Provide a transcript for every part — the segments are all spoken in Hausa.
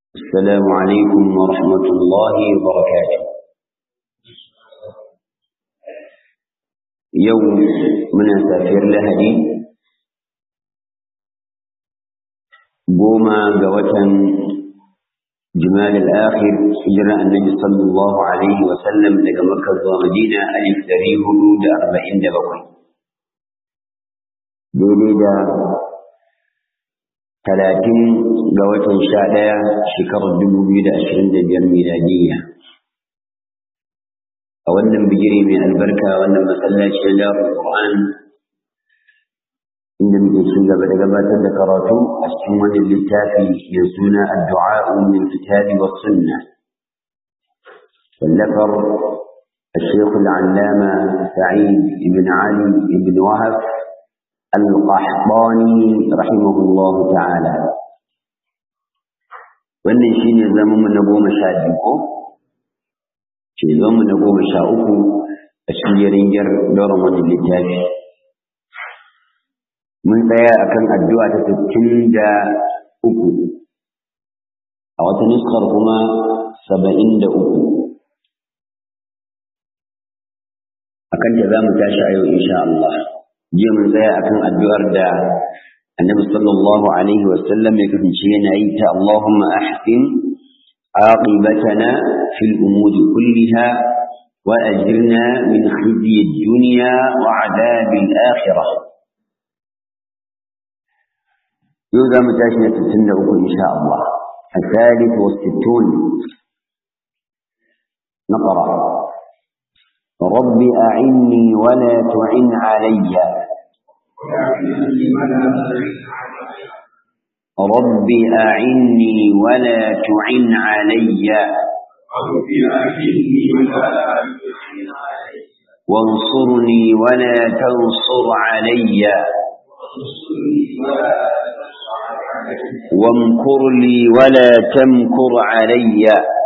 السلام عليكم ورحمة الله وبركاته يوم من سافر لهدي قوما قوة جمال الآخر هجرة النبي صلى الله عليه وسلم لقى مكة ومدينة ألف تريه هدود أربعين دبقين daidai da talatin ga watan sha ɗaya shekarar dubu biyu da ashirin da biyar miladiyya a wannan bigire mai albarka wannan masallaci na darul qur'an inda muke ci gaba da gabatar da karatu a cikin wannan littafi mai suna addu'a min kitabi wa sunna wallafar الشيخ العلامة سعيد بن علي بن وهب القحطاني رحمه الله تعالى wannan shine zaman na goma sha biyu ko ce zaman na goma sha uku a cikin yaringiyar dauran wani littafi mun tsaya akan addu'a ta sittin da uku a wata nuskar kuma saba'in da uku akan ta za mu tashi a yau insha Allah jiya mun tsaya akan addu'ar da annabi sallallahu alaihi wa sallam ya kasance yana yi ta Allahumma ahsin aqibatana fil umuri kulliha wa ajirna min khizyi ad-dunya wa adhab al-akhirah yau za mu tashi na 63 insha Allah الثالث والستون نقرأ رب أعني ولا تعن علي رب أعني ولا تعن علي وانصرني ولا تنصر علي وامكر لي ولا تمكر علي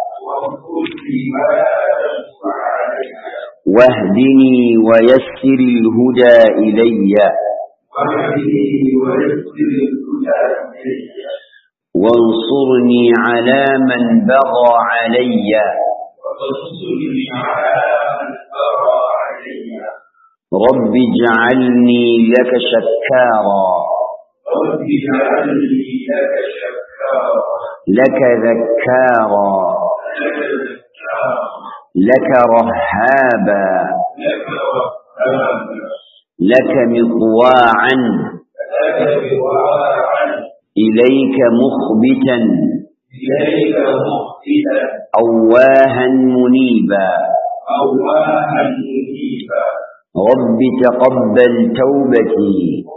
واهدني ويسر الهدى إلي وانصرني على من بغى علي رب اجعلني لك شكارا لك ذكارا لك رهابا لك مطواعا إليك مخبتا أواها منيبا رب تقبل توبتي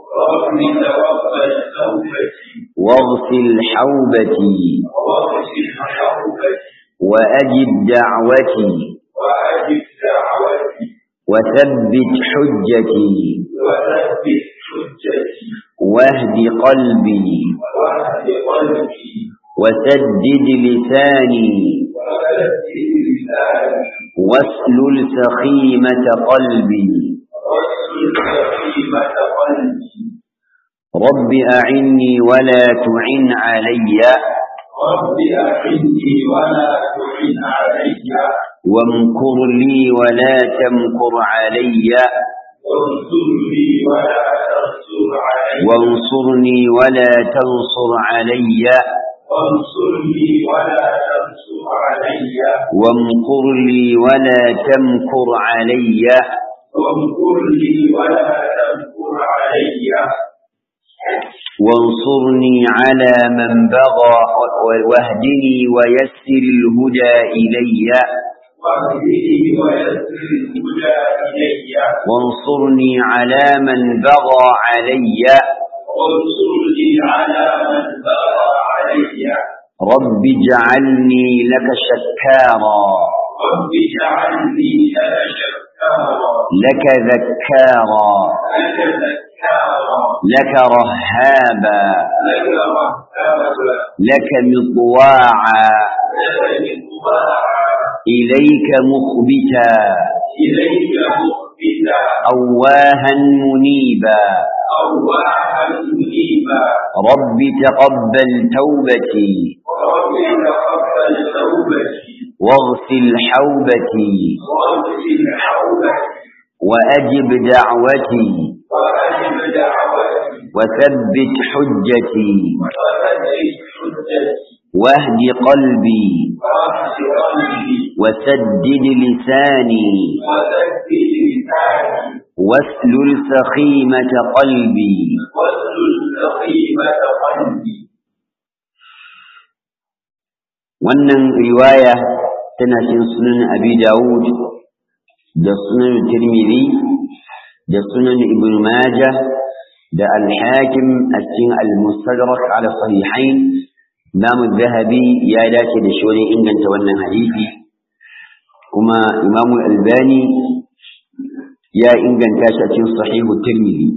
واغسل حوبتي وأجب دعوتي وثبت حجتي واهد قلبي وسدد لساني واسلل سخيمة قلبي رب أعني ولا تعن علي رب أعني ولا تعن علي وامكر لي ولا تمكر علي وانصرني ولا تنصر علي وانصرني ولا تنصر علي وانصرني ولا تنصر علي وامكر لي ولا تمكر علي وامكر لي ولا تمكر علي وانصرني على من بغى واهدني ويسر الهدى إلي واهدني ويسر الهدى إلي وانصرني على من بغى علي وانصرني على من بغى علي رب اجعلني لك شكارا رب اجعلني لك شكارا لك ذكارا لك ذكارا لك رهابا لك رهابا لك مطواعا لك مطواعا إليك مخبتا إليك مخبتا أواها منيبا أواها منيبا رب تقبل توبتي رب واغسل حوبتي وأجب دعوتي وثبت حجتي واهد قلبي وسدد لساني واسلل سخيمة قلبي wannan riwaya tana cikin sunan abi dawud da sunan tirmidhi da sunan ibn majah da al-hakim a cikin al-mustadrak ala sahihain imam zahabi ya dace da shi wajen inganta wannan hadisi kuma imam albani ya inganta shi a cikin sahihu tirmidhi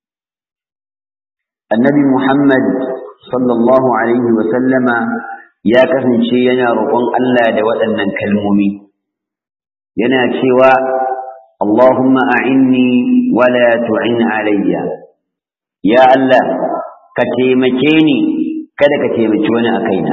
annabi muhammad sallallahu alaihi wa sallama ya kasance yana roƙon Allah da waɗannan kalmomi yana cewa Allahumma a'inni wala tu'in alayya ya Allah ka taimake ni kada ka taimaki wani a kaina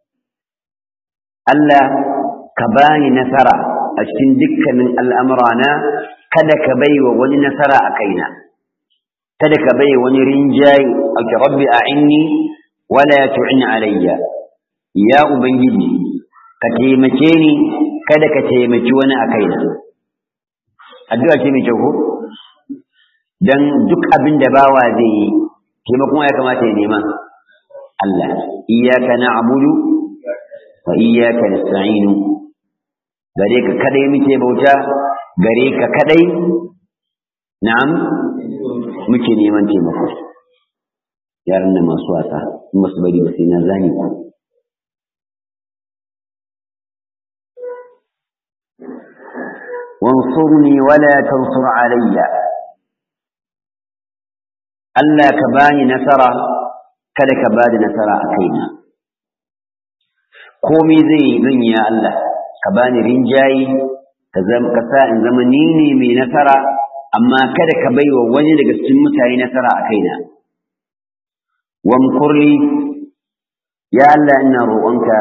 Allah ka bani nasara a cikin dukkanin al'amurana kada ka baiwa wani nasara a kaina kada ka bai wani rinjaye a rabbi a'inni wala tu'in alayya ya Ubangiji, ka taimake ni kada ka taimaki wani a kaina. Addu'a ce mai kyau ko? Don duk abin da bawa zai yi, taimakon ya kamata ya nema. Allah, iyaka na abudu wa iyaka na sa'inu. Gare ka kadai muke bauta, gare ka kadai, na'am, muke neman taimako. Yaran da masu wasa, in masu bari ba sai na zane ku. وانصرني ولا تنصر علي Allah ka bani nasara kada ka bani nasara a kaina komai zai zan ya Allah ka bani rinjayi ka ka sa in zama ni ne mai nasara amma kada ka baiwa wani daga cikin mutane nasara a kaina wamkurli ya Allah ina roƙonka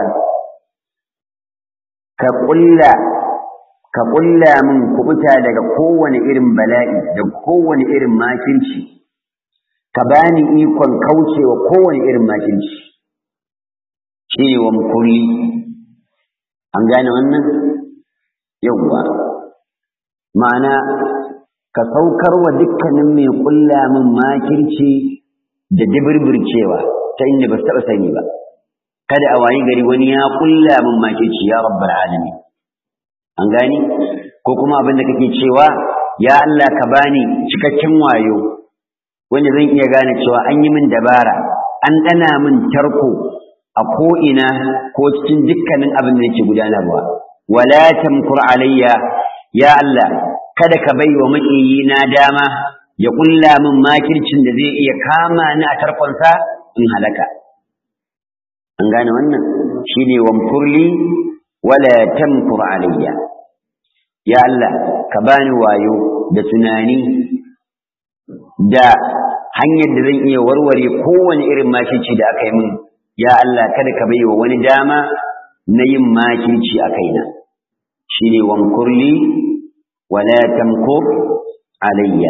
ka ƙulla ka ƙulla min kubuta daga kowane irin bala'i da kowane irin makinci ka bani ikon kaucewa kowane irin makinci shi ne wa mukulli an gane wannan yawwa ma'ana ka saukar wa dukkanin mai ƙulla min makirci da dibirbircewa ta inda ba su taɓa sani ba kada a wayi gari wani ya ƙulla min makirci ya rabbal alamin an gani ko kuma abin da kake cewa ya Allah ka bani cikakken wayo wanda zan iya gane cewa an yi min dabara an dana min tarko a ko'ina ko cikin dukkanin abin da yake gudanarwa wala tamkur alayya ya Allah kada ka bai wa na dama ya kulla min makircin da zai iya kama ni a tarkonsa in halaka an gane wannan shine wamkurli wala tamkur alayya ya Allah ka bani wayo da tunani da hanyar da zan iya warware kowane irin makirci da aka yi min ya Allah kada ka bai wa wani dama na yin makirci a kaina shine wamkurli wala tamkur alayya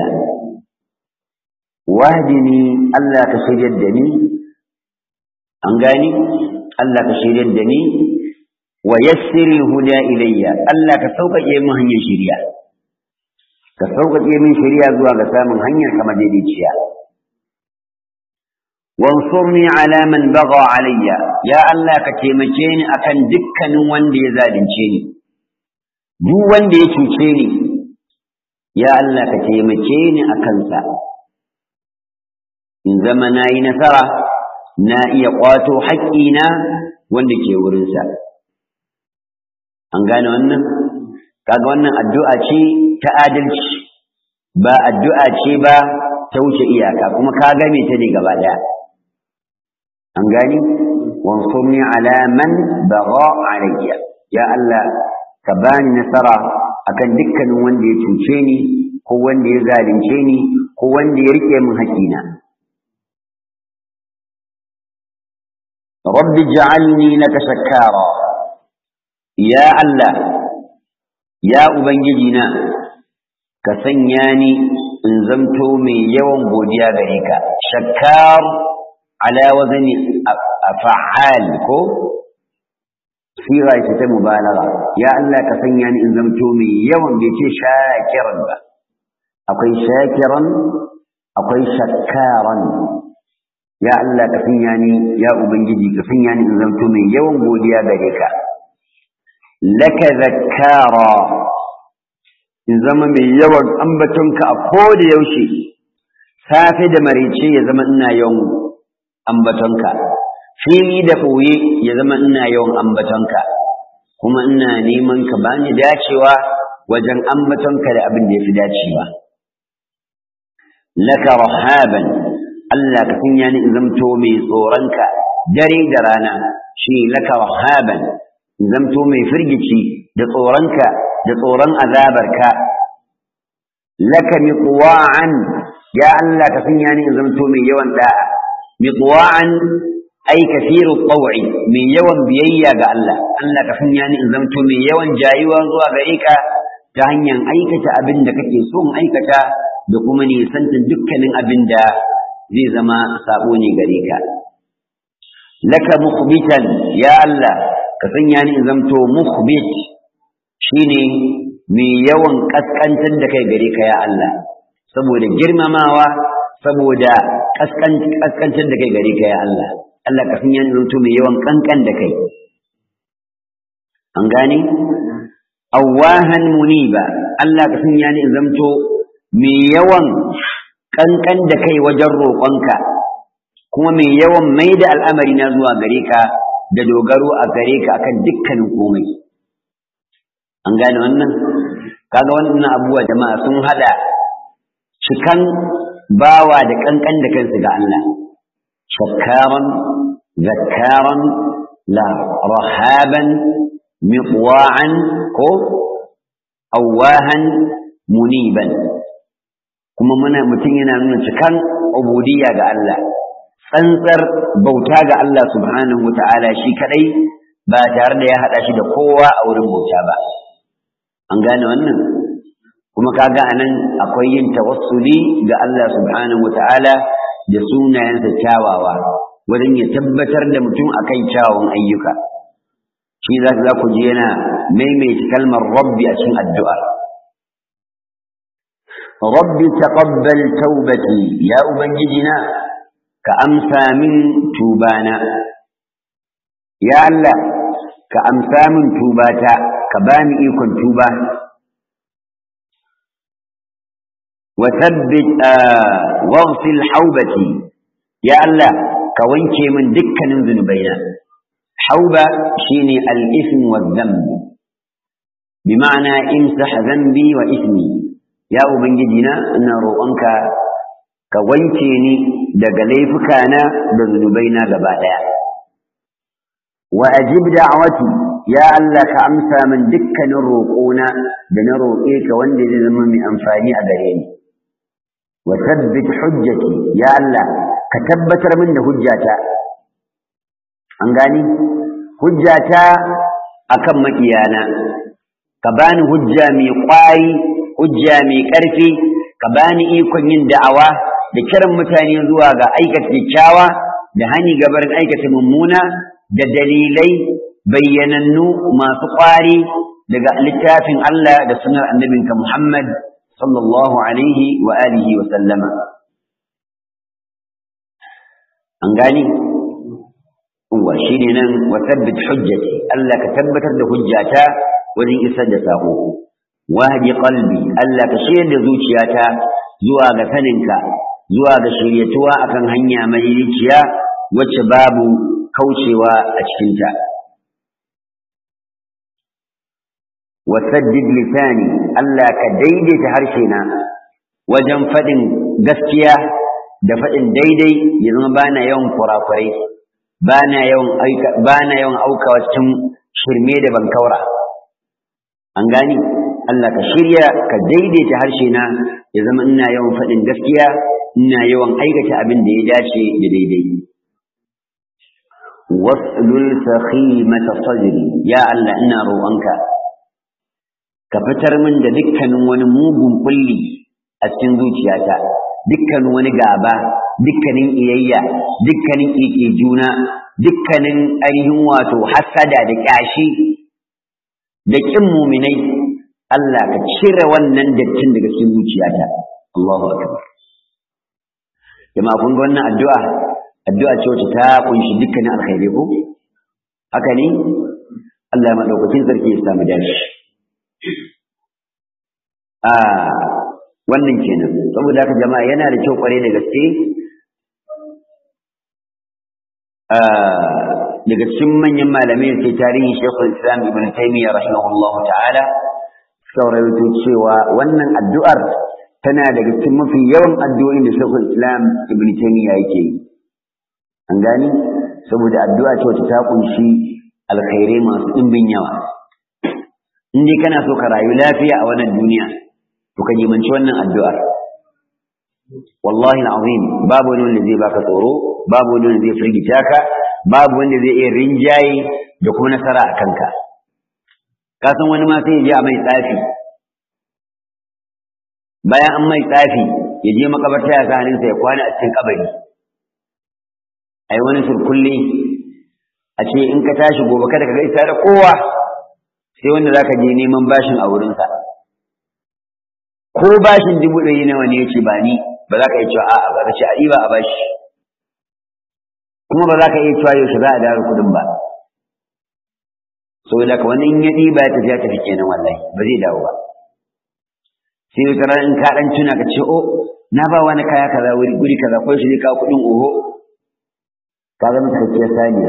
wahdini Allah ka shiryar da ni an gani Allah ka shiryar da ni wa yassiril huda ilayya Allah ka sauƙaƙe min hanyar shiriya ka sauƙaƙe min shiriya zuwa ga samun hanyar kama daidaiciya wansurni ala man baga alayya ya Allah ka taimake ni akan dukkanin wanda ya zalunce ni duk wanda ya cuce ni ya Allah ka taimake ni akan sa in zama na yi nasara na iya ƙwato haƙƙina wanda ke wurinsa an gane wannan kaga wannan addu'a ce ta adalci ba addu'a ce ba ta wuce iyaka kuma ka game ta ne gaba ɗaya an gani wansurni ala man bagha alayya ya Allah ka bani nasara akan dukkanin wanda ya cuce ni ko wanda ya zalunce ni ko wanda ya rike min haƙina rabbi ja'alni laka shakkara ya Allah ya ubangiji na ka sanya ni in zamto mai yawan godiya gare ka shakkar ala wazani fa'al ko sira ita ta mubalagha ya Allah ka sanya ni in zamto mai yawan bai ce shakiran ba akwai shakiran akwai shakkaran ya Allah ka sanya ni ya ubangiji ka sanya ni in zamto mai yawan godiya gare ka laka zakkara in zama mai yawan ambatonka a koda yaushe safe da maraice ya zama ina yawan ambatonka fili da ɓoye ya zama ina yawan ambatonka kuma ina neman ka bani dacewa wajen ambatonka da abin da ya fi dacewa laka rahaban Allah ka sanya ni in zamto mai tsoronka dare da rana shi laka rahaban in zamto mai firgici da tsoronka da tsoron azabarka laka miqwa'an ya Allah ka sanya ni in zamto mai yawan da'a miqwa'an ai kathiru taw'i mai yawan biyayya ga Allah Allah ka sanya ni in zamto mai yawan jayuwa zuwa gare ka ta hanyar aikata abin da kake so in aikata da kuma nisantin dukkanin abin da zai zama sabo ne gare ka laka mukhbitan ya Allah ka sanya ni in zamto mukhbit shine mai yawan kaskantar da kai gare ka ya Allah saboda girmamawa saboda kaskantar da kai gare ka ya Allah Allah ka sanya ni zanto mai yawan kankan da kai an gane awahan muniba Allah ka sanya ni zanto mai yawan kankan da kai wajen roƙonka kuma mai yawan mai da al'amari na zuwa gare ka da dogaro a gare ka akan dukkanin komai an gane wannan kaga wannan abubuwa jama'a sun hada cikan bawa da kankan da kansu ga Allah shakkaran zakkaran la rahaban miqwa'an ko awahan muniban kuma muna mutum yana nuna cikan ubudiyya ga Allah tsantsar bauta ga Allah subhanahu wata'ala shi kadai ba tare da ya hada shi da kowa a wurin bauta ba an gane wannan kuma kaga anan akwai yin tawassuli ga Allah subhanahu wata'ala da sunayensa kyawawa wurin ya tabbatar da mutum akan kyawun ayyuka shi za za ku ji yana maimaita kalmar rabbi a cikin addu'a rabbi taqabbal taubati ya ubangijina ka amsa min tubana ya Allah ka amsa min tubata ka bani ikon tuba wa tabbit waghsil haubati ya Allah ka wanke min dukkanin zunubaina hauba shine al-ithm wa dhanb bima'ana imsah dhanbi wa ithmi ya ubangiji na ina roƙonka ka wanke ni daga laifukana da zunubaina gaba daya wa ajib da'wati ya Allah ka amsa min dukkanin roƙona da na roƙe ka wanda zai zama mai amfani a gare ni wa tabbit hujjati ya Allah ka tabbatar min da hujjata an gani hujjata akan makiyana ka bani hujja mai ƙwari hujja mai ƙarfi ka bani ikon yin da'awa da kiran mutane zuwa ga aikata kyakkyawa da hani gabarin aikata mummuna da dalilai bayyanannu masu ƙwari daga littafin Allah da sunar annabinka Muhammad sallallahu alaihi wa alihi wa sallama an gani wa shi ne nan wa tabbit hujjati Allah ka tabbatar da hujjata wajen isar da sako wahdi qalbi Allah ka shirya da zuciyata zuwa ga saninka zuwa ga shiryatuwa akan hanya mai riciya wacce babu kaucewa a cikinta wa saddid lisani Allah ka daidaita harshena wajen faɗin gaskiya da faɗin daidai ya zama bana yawan kurakurai bana yawan aika bana yawan aukawa cikin shirme da bankaura an gani Allah ka shirya ka daidaita harshe na ya zama ina yawan faɗin gaskiya ina yawan aikata abin da ya dace da daidai waslul sakhimata sadri ya Allah ina roƙonka ka fitar min da dukkanin wani mugun kulli a cikin zuciyata dukkanin wani gaba dukkanin iyayya dukkanin ƙiƙe juna dukkanin ainihin wato hasada da ƙyashi da ƙin muminai Allah ka cire wannan dattin daga cikin zuciyata Allahu akbar jama'a kun ga wannan addu'a addu'a ce wacce ta kunshi dukkanin alkhairi ko haka ne Allah ya madaukakin sarki ya samu dashi a wannan kenan saboda haka jama'a yana da kyau kware da gaske daga cikin manyan malamai sai tarihin Sheikhul Islam Ibn Taymiyyah rahimahullahu ta'ala saurayi cewa wannan addu'ar tana daga cikin mafi yawan addu'o'in da Sheikhul Islam Ibn Taymiyyah yake yi an gani saboda addu'a ce wacce ta kunshi alkhairai masu ɗimbin yawa in dai kana so ka rayu lafiya a wannan duniya to ka jimanci wannan addu'ar wallahi al'azim babu wani wanda zai baka tsoro babu wani wanda zai firgita ka babu wanda zai iya rinjaye da kuma nasara a kanka ka san wani ma sai ya je a mai tsafi bayan an mai tsafi ya je makabarta ya sa hannunsa ya kwana a cikin kabari ai wani surkulle a ce in ka tashi gobe kada ka ga isa da kowa sai wanda zaka je neman bashin a wurinsa ko bashin dubu ɗari nawa ne yace ba ni ba za ka iya cewa a'a ba ka ce a ɗiba a bashi kuma ba za ka iya cewa yaushe za a dawo kuɗin ba saboda ka wani in ya ɗiba ya tafi ya tafi kenan wallahi ba zai dawo ba sai wata ran in ka ɗan tuna ka ce o na ba wani kaya kaza wuri guri kaza ko shi ne kawo kuɗin oho ka zama cikakkiyar saniya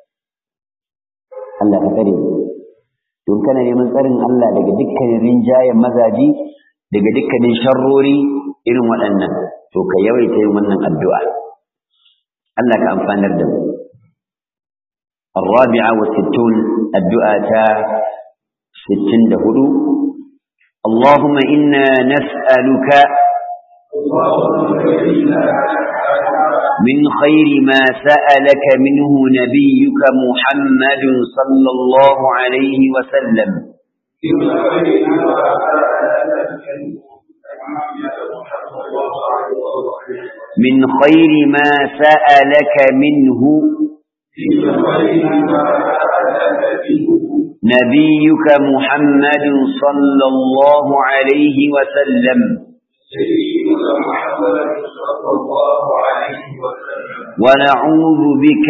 Allah ka tsare mu don kana neman tsarin Allah daga dukkanin rinjayen mazaji daga dukkanin sharrori irin waɗannan to ka yawaita yin wannan addu'a Allah ka amfanar da mu الرابعة والستون الدعاء ستين دهدو اللهم إنا نسألك من خير ما سألك منه نبيك محمد صلى الله عليه وسلم من خير ما سألك منه نبيك محمد صلى الله عليه وسلم ونعوذ بك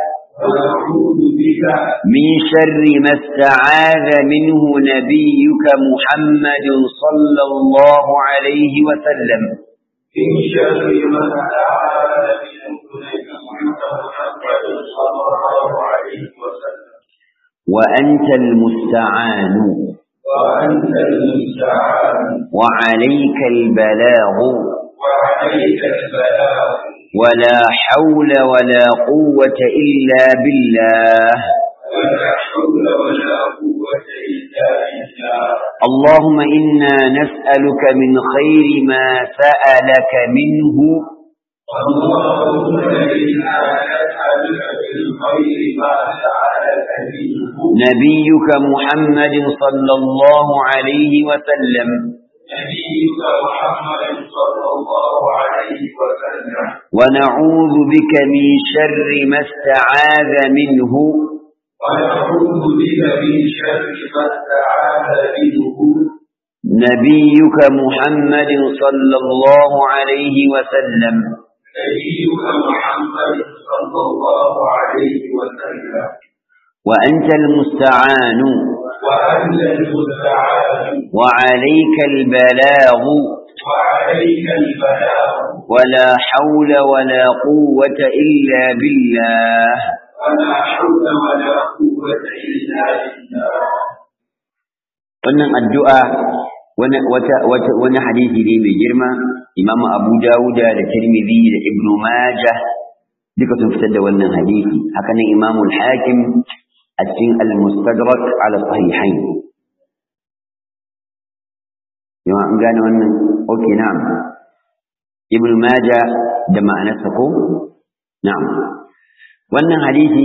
من شر ما استعاذ منه نبيك محمد صلى الله عليه وسلم من شر ما استعاذ منه نبيك محمد صلى الله عليه وسلم وأنت المستعان وأنت المستعان وعليك البلاغ وعليك البلاغ ولا حول ولا قوة إلا بالله ولا حول ولا قوة إلا بالله اللهم إنا نسألك من خير ما سألك منه اللهم إنا نسألك من خير ما سألك منه نبيك محمد صلى الله عليه وسلم نبيك محمد صلى الله عليه وسلم ونعوذ بك من شر ما استعاذ منه ونعوذ بك من شر ما استعاذ منه نبيك محمد صلى الله عليه وسلم نبيك محمد صلى الله عليه وسلم وأنت المستعان وأنت المستعان وعليك البلاغ وعليك البلاغ ولا حول ولا قوة إلا بالله ولا حول ولا قوة إلا بالله wannan addu'a wani wata wata wani hadisi ne mai girma Imam Abu Dawuda da Tirmidhi da Ibn Majah duka sun fitar da wannan hadisi haka nan Imam Al-Hakim a cikin Al-Mustadrak ala Sahihain yawa an gane wannan okay na'am Ibn Majah da ma'anarsa ko na'am wannan hadisi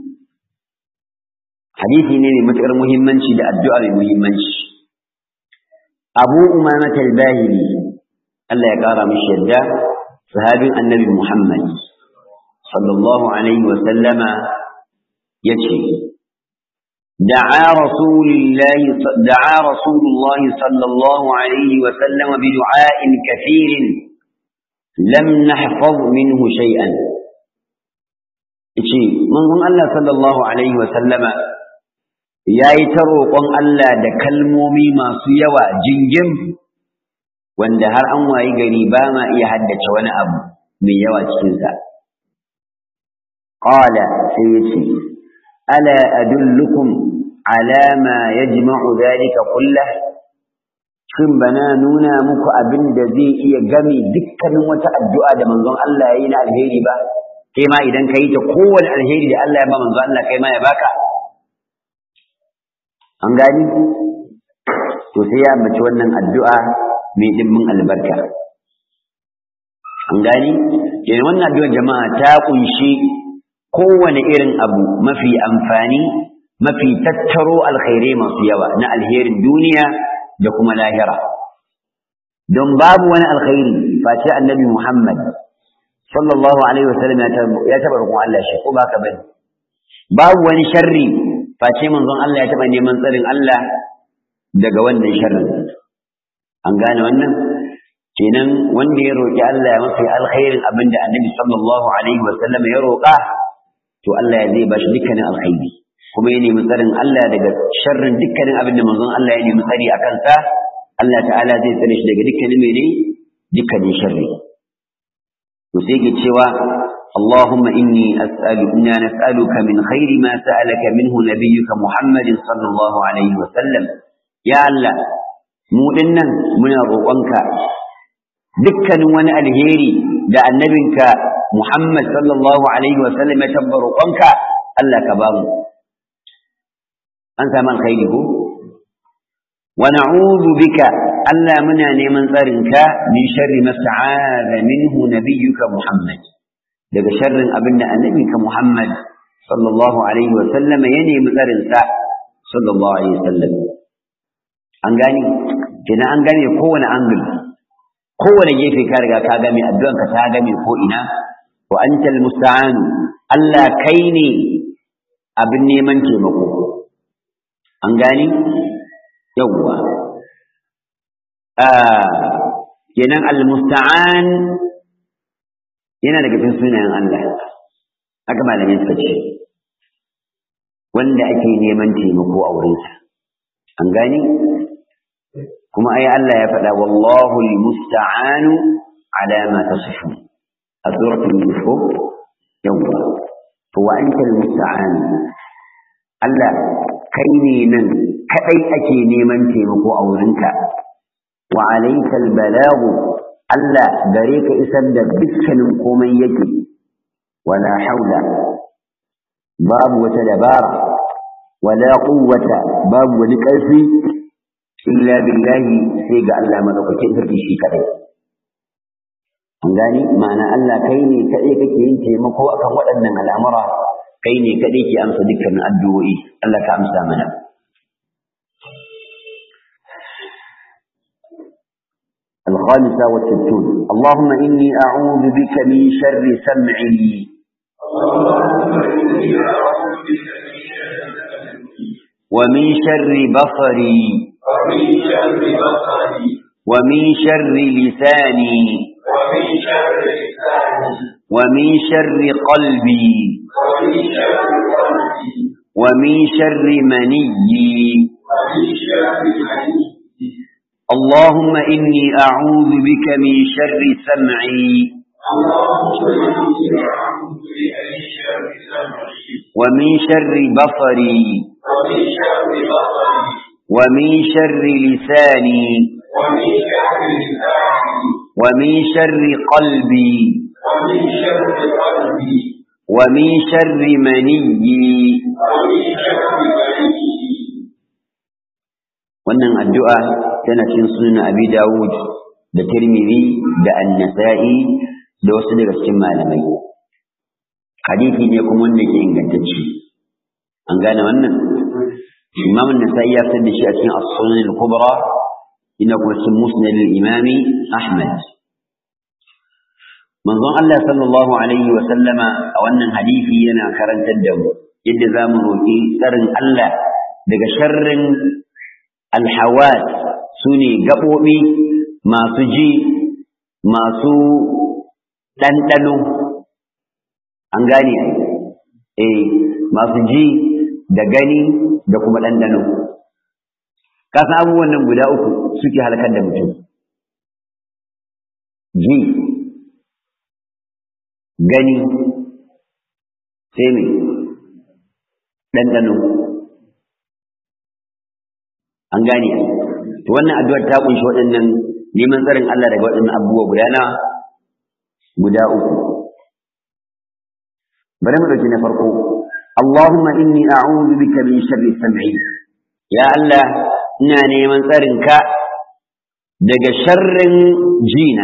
hadisi ne mai matuƙar muhimmanci da addu'a mai muhimmanci abu umamat al-bahili Allah ya ƙara mishi yadda sahabin annabi Muhammad sallallahu alaihi wa sallama yace دعا رسول الله دعا رسول الله صلى الله عليه وسلم بدعاء كثير لم نحفظ منه شيئا yace manzon Allah sallallahu alaihi wa sallama yayi ta roƙon Allah da kalmomi masu yawa jingim wanda har an wayi gari ba ma iya haddace wani abu mai yawa cikin sa qala sai yace ala adullukum ala ma yajma'u dhalika kullah shin bana nuna muku abin da zai iya gami dukkanin wata addu'a da manzon Allah yayi na alheri ba kai ma idan ka yi ta kowane alheri da Allah ya ba manzo Allah kai ma ya baka an gani to sai ya ambaci wannan addu'a mai dimbin albarka an gani kenan wannan addu'ar jama'a ta kunshi kowane irin abu mafi amfani mafi tattaro alkhairai masu yawa na alherin duniya da kuma lahira don babu wani alkhairi face annabi Muhammad sallallahu alaihi wasallam ya taba roƙon Allah shi ko ba ka bane babu wani sharri face manzon Allah ya taba neman tsarin Allah daga wannan sharrin an gane wannan kenan wanda ya roƙi Allah ya mafi alkhairin abinda annabi sallallahu alaihi wasallam ya roƙa to Allah ya zai bashi dukkanin alkhairi kuma ya nemi tsarin Allah daga sharrin dukkanin abinda manzon Allah ya nemi tsari a kansa Allah ta'ala zai tsare shi daga dukkanin mene dukkanin sharri to sai ke cewa اللهم إني أسأل إنا نسألك من خير ما سألك منه نبيك محمد صلى الله عليه وسلم يا الله mu dinnan muna roƙonka dukkanin wani alheri da annabinka Muhammad sallallahu alaihi wasallam ya tabba roƙonka Allah ka ba mu an samu alkhairi ko wa na'udhu bika Allah muna neman tsarinka min sharri ma sta'adha minhu nabiyyuka Muhammad daga sharrin abinda annabinka Muhammad sallallahu alaihi wasallam ya nemi tsarinsa sallallahu alaihi wasallam an gani kenan an gane kowane angle kowane gefe ka riga ka game addu'an ka ta game ko ina wa antal musta'an Allah kai ne abin neman taimako an gani yawwa kenan al musta'an yana daga cikin sunayen Allah haka malamai suka ce wanda ake neman taimako a wurinsa an gani kuma ai Allah ya faɗa wallahu almusta'anu ala ma tasifun a suratul yusuf yawwa to wa anta almusta'an Allah kai ne nan kadai ake neman taimako a wurinka wa alayka albalagu Allah gare ka isar da dukkanin komai yake wala haula babu wata dabara wala quwwata babu wani ƙarfi illa billahi sai ga Allah madaukakin sarki shi kadai an gani ma'ana Allah kai ne kadai kake yin taimako akan waɗannan al'amura kai ne kadai ke amsa dukkanin addu'o'i Allah ka amsa mana الخامسة والستون اللهم إني أعوذ بك من شر سمعي ومن شر بصري ومن شر بصري ومن شر لساني ومن شر لساني ومن شر قلبي ومن شر قلبي ومن شر مني ومن شر مني اللهم إني أعوذ بك من شر سمعي اللهم إني أعوذ بك من شر سمعي ومن شر بصري ومن شر بصري ومن شر لساني ومن شر لساني ومن شر قلبي ومن شر قلبي ومن شر مني ومن شر مني wannan addu'a tana cikin sunan Abi Dawud da Tirmidhi da An-Nasa'i da wasu daga cikin malamai hadisi ne kuma wanda ke ingantacce an gane wannan imam an-nasa'i ya fitar da shi a cikin as-sunan al-kubra ina kuma cikin musnad al-imam ahmad manzon Allah sallallahu alaihi wa sallama a wannan hadisi yana karantar da mu yadda zamu roki tsarin Allah daga sharrin al-hawas sune gabobi masu ji masu ɗanɗano an gane eh masu ji da gani da kuma ɗanɗano kasan abubuwan nan guda uku suke halakar da mutum ji gani sai mai ɗanɗano an gane to wannan addu'ar ta kunshi waɗannan neman tsarin Allah daga waɗannan abubuwa guda na guda uku bari mu ɗauki na farko Allahumma inni a'udhu bika min sharri sam'i ya Allah ina neman tsarin ka daga sharrin jina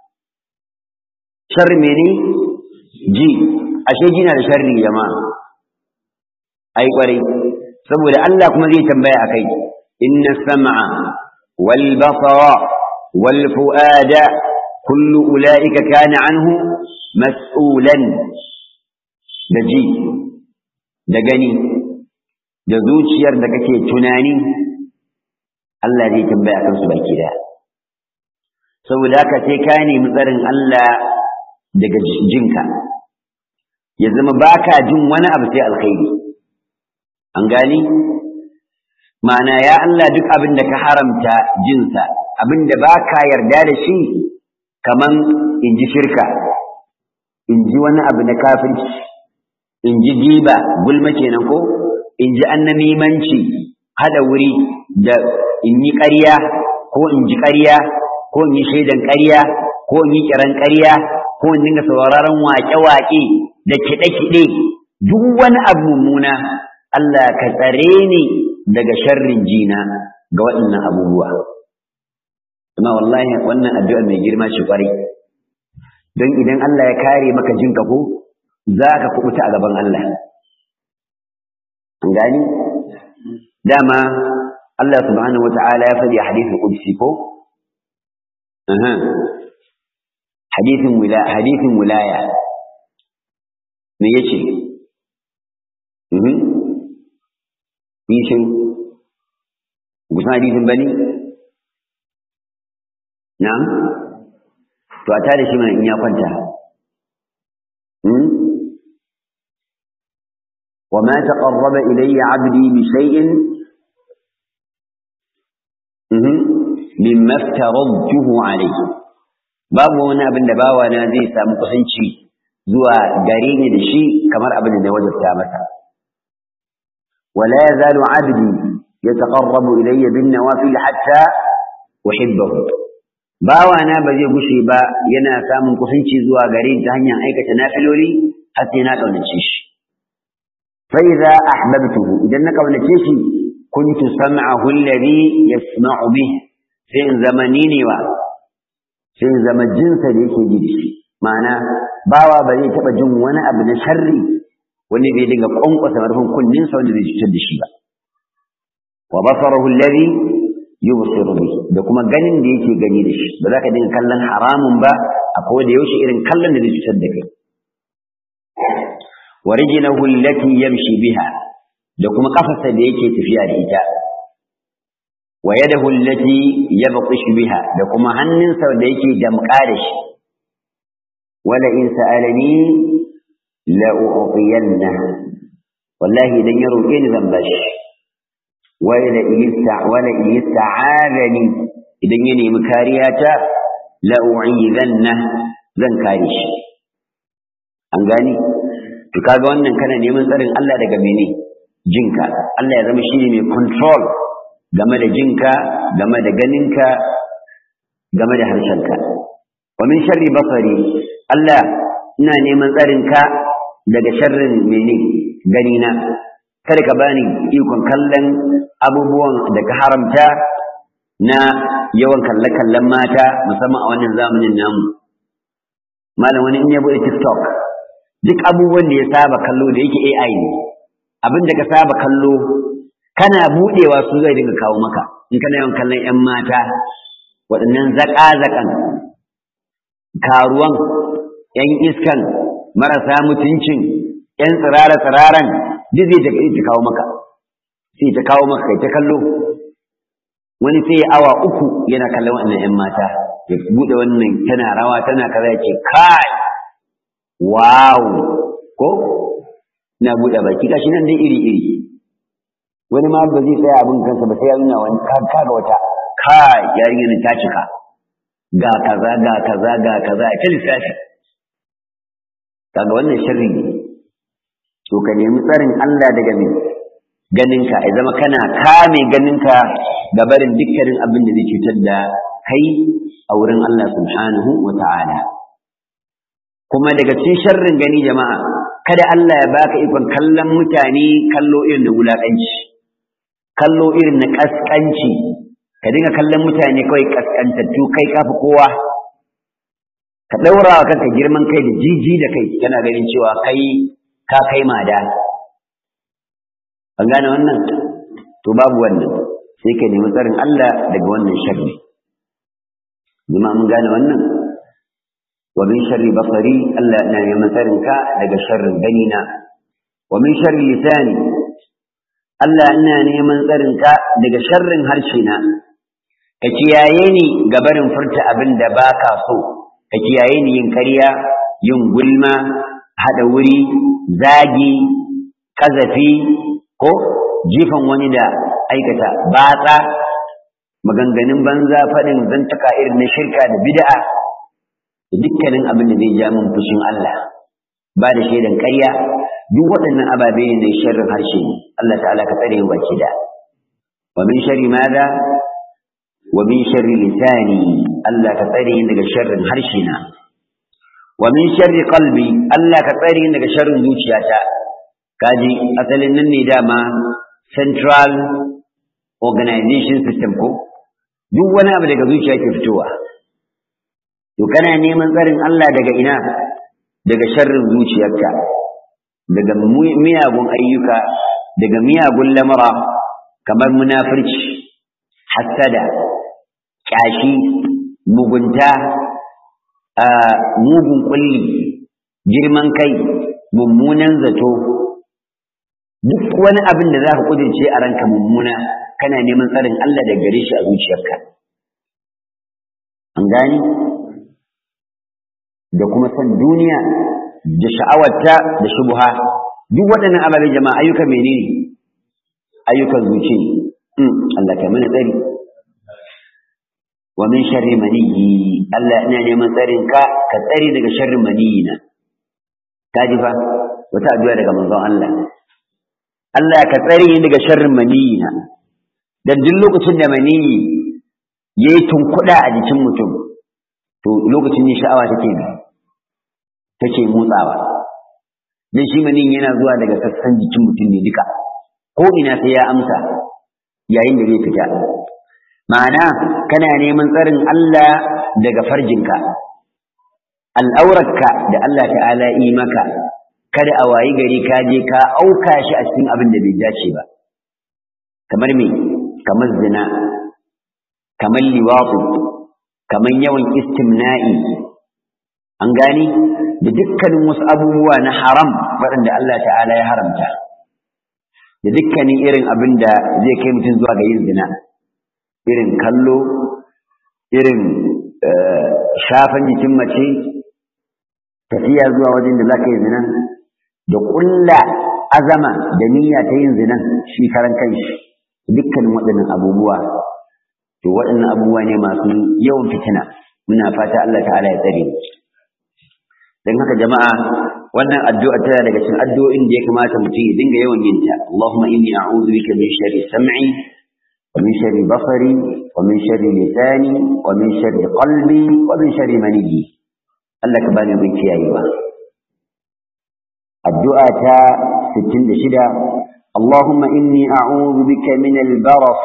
sharri mene ji ashe jina da sharri jama'a ai kwarai saboda Allah kuma zai tambaya akai inna sam'a wal basara wal fuada kullu ulaika kana anhu mas'ulan da ji da gani da zuciyar da kake tunani Allah zai tambaya kansu baki da saboda haka sai ka nemi tsarin Allah daga jinka ya zama baka jin wani abu sai alkhairi an gani ma'ana ya Allah duk abin da ka haramta jinsa abin da baka yarda da shi kaman in ji shirka in ji wani abu na kafirci in ji giba gulma kenan ko in ji annamimanci hada wuri da in yi ƙarya ko in ji ƙarya ko in yi shaidan ƙarya ko in yi kiran ƙarya ko in dinga sauraron waƙe-waƙe da kiɗe-kiɗe duk wani abu mummuna Allah ka tsare ni daga sharrin jina ga waɗannan abubuwa amma wallahi wannan addu'a mai girma ce kwarai don idan Allah ya kare maka jinka ko za ka kubuta a gaban Allah an gani dama Allah subhanahu wa ta'ala ya faɗi a hadithin qudsi ko hadithin wila hadithin wilaya me yace mhm nishin gusan hadithin bane na'am to a tada shi mana in ya kwanta وما تقرب إلي عبدي بشيء مما افترضته عليه babu wani abin da bawa na zai samu kusanci zuwa gare ni da shi kamar abin da na wajabta masa wala yazalu abdi yataqarrabu ilayya bin nawafil hatta uhibbahu bawa na ba zai gushe ba yana samun kusanci zuwa gare ni ta hanyar aikata nafiloli har sai na kaunace shi fa idza ahbabtuhu idan na kaunace shi kuntu sam'ahu alladhi yasma'u bih sai in zama ni ne wa sai in zama jinsa da yake ji da shi ma'ana bawa ba zai taɓa jin wani abu na sharri wani bai dinga ƙwanƙwasa marfin kunninsa wanda zai cutar da shi ba wa basarahu alladhi yubsiru bi da kuma ganin da yake gani da shi ba za ka dinga kallon haramun ba a da yaushe irin kallon da zai cutar da kai wa rijlahu allati yamshi biha da kuma kafarsa da yake tafiya da ita wa yadahu allati yabtishu biha da kuma hannunsa da yake damƙa da shi wala in sa'alani la u'tiyanna wallahi idan ya roƙe ni zan bashi wala in wala in ista'adani idan ya nemi kariya ta la u'izanna zan kare shi an gani to kaga wannan kana neman tsarin Allah daga mene jinka Allah ya zama shine mai control game da jinka game da ganinka game da harshenka wa min sharri basari Allah ina neman tsarinka daga sharrin mene ganina kada ka bani ikon kallon abubuwan da ka haramta na yawan kalle-kallen mata musamman a wannan zamanin namu malam wani in ya bude tiktok duk abubuwan da ya saba kallo da yake AI ne abin da ka saba kallo kana budewa su zai dinga kawo maka in kana yawan kallon ƴan mata waɗannan zaƙa-zaƙan karuwan ƴan iskan marasa mutuncin ƴan tsirara-tsiraran duk zai ta kawo maka sai ta kawo maka kai ta kallo wani sai awa uku yana kallon waɗannan ƴan mata ya buɗe wannan tana rawa tana kaza ya ce kai wow ko na buɗe baki gashi nan dai iri iri wani ma ba zai tsaya abin kansa ba sai ya nuna wani kaga wata kai yarinyar ta cika ga kaza ga kaza ga kaza ta lissafi kaga wannan sharri ne to ka nemi tsarin Allah daga me ganinka ya zama kana kame ganinka ga barin dukkanin abin da zai cutar da kai a wurin Allah subhanahu wa ta'ala kuma daga cikin sharrin gani jama'a kada Allah ya baka ikon kallon mutane kallo irin da wulaƙanci kallo irin na ƙasƙanci ka dinga kallon mutane kawai ƙasƙantattu kai kafi kowa ka ɗaura wa kanka girman kai da jiji da kai kana ganin cewa kai ka kai mada an gane wannan to babu wannan sai ka nemi tsarin Allah daga wannan sharri jama'a mun gane wannan wa min sharri basari Allah na neman tsarin ka daga sharrin ganina wa min sharri lisani Allah ina neman tsarin ka daga sharrin harshe na ka kiyaye ni ga barin furta abin da baka so ka kiyaye ni yin ƙarya yin gulma hada wuri zagi kazafi ko jifan wani da aikata batsa maganganun banza faɗin zantaka irin na shirka da bid'a da dukkanin abin da zai ja min fushin Allah ba da shaidan ƙarya duk waɗannan ababe ne na sharrin harshe ne Allah ta'ala ka tsare mu baki da wa min sharri madha wa min sharri lisani Allah ka tsare ni daga sharrin harshe na wa min sharri qalbi Allah ka tsare ni daga sharrin zuciyata kaji asalin nan ne dama central organization system ko duk wani abu daga zuciya ke fitowa to kana neman tsarin Allah daga ina daga sharrin zuciyarka daga miyagun ayyuka daga miyagun lamura kamar munafurci hassada kyashi mugunta mugun kulli girman kai mummunan zato duk wani abin da za ka kudirce a ranka mummuna kana neman tsarin Allah da gare shi a zuciyarka an gani da kuma san duniya da sha'awarta da shubuha duk waɗannan ababen jama'a ayyuka menene ayyukan zuci Allah ka mana tsari wa min sharri maniyyi Allah ina neman tsarin ka ka tsare daga sharrin maniyina ka ji fa wata addu'a daga manzon Allah Allah ka tsare ni daga sharrin maniyina dan duk lokacin da maniyi yayi tunkuda a jikin mutum to lokacin ne sha'awa take bi take motsawa dan shi maniyin yana zuwa daga sassan jikin mutum ne duka ko ina sai ya amsa yayin da zai fita ma'ana kana neman tsarin Allah daga farjinka al'aurarka da Allah ta'ala yi maka kada a wayi gari ka je ka auka shi a cikin abin da bai dace ba kamar me kamar zina kamar liwatu kamar yawan istimna'i an gani da dukkanin wasu abubuwa na haram waɗanda Allah ta'ala ya haramta da dukkanin irin abin da zai kai mutum zuwa ga yin zina irin kallo irin shafan jikin mace tafiya zuwa wajen da za ka yi zinan da ƙulla azama da niyya ta yin zinan shi karan kanshi dukkanin waɗannan abubuwa to waɗannan abubuwa ne masu yawan fitina muna fata Allah ta'ala ya tsare don haka jama'a wannan addu'a tana daga cikin addu'o'in da ya kamata mutum ya dinga yawan yin ta Allahumma inni a'udhu bika min sharri sam'i wa min sharri basari wa min sharri lisani wa min sharri qalbi wa min sharri maniyyi Allah ka bani bin kiyayewa addu'a ta 66 اللهم إني أعوذ بك من البرص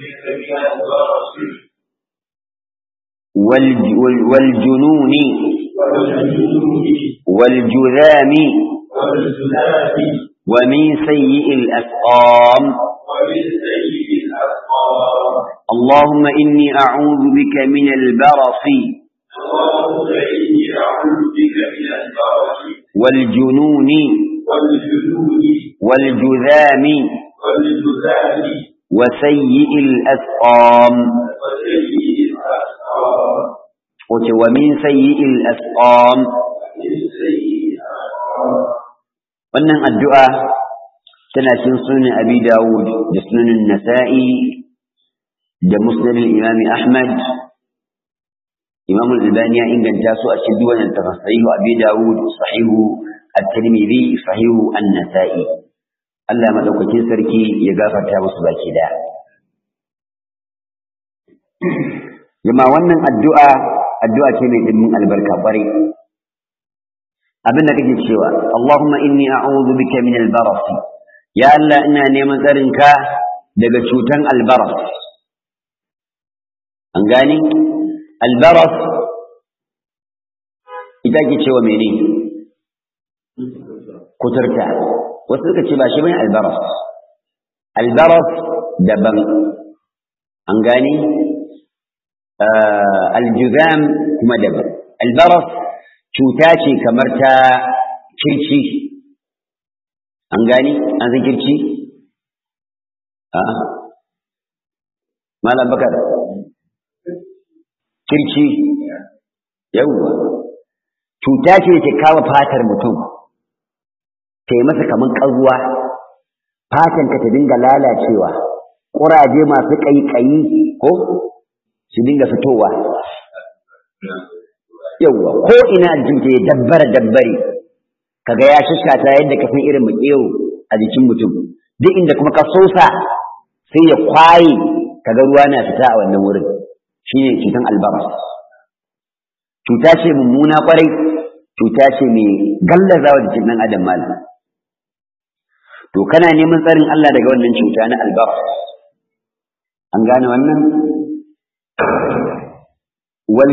والجنون والجنون والجذام والزلال ومن سيء الأسقام ومن سيء الأسقام اللهم إني أعوذ بك من البرص اللهم إني أعوذ بك من البرص والجنون والجنون والجذام والجذام وسيء الأسقام وسيء الأسقام ومن سيء الأسقام ومن سيء الأسقام wannan addu'a tana cikin sunan abi dawud da sunan nasa'i da musnadin imami ahmad imam al-albani ya inganta su a cikin duwannan ta sahihu abi dawud sahihu at-tirmidhi sahihu an-nasa'i Allah madaukakin sarki ya gafarta musu baki da jama wannan addu'a addu'a ce mai dimbin albarka kwarai abin da kake cewa Allahumma inni a'udhu bika min al-baras ya Allah ina neman tsarinka daga cutan al-baras an gani al-baras ita ke cewa mene kuturta wasu suka ce ba shi bane al-baras al-baras daban an gani al-juzam kuma daban al-baras cuta ce kamar ta kirci an gani an san kirci a malam bakar kirci yawwa cuta ce da ke kawo fatar mutum ta yi masa kamar ƙazuwa fatanka ta dinga lalacewa ƙuraje masu ƙaiƙayi ko su dinga fitowa yawwa ko ina jikinta ya dabbara dabbare kaga ya shashata yadda ka san irin maƙero a jikin mutum duk inda kuma ka sosa sai ya kwaye kaga ruwa na fita a wannan wurin shine cutan albaras cuta ce mummuna kwarai cuta ce mai gallazawa jikin ɗan adam malam to kana neman tsarin Allah daga wannan cuta na albaras an gane wannan wal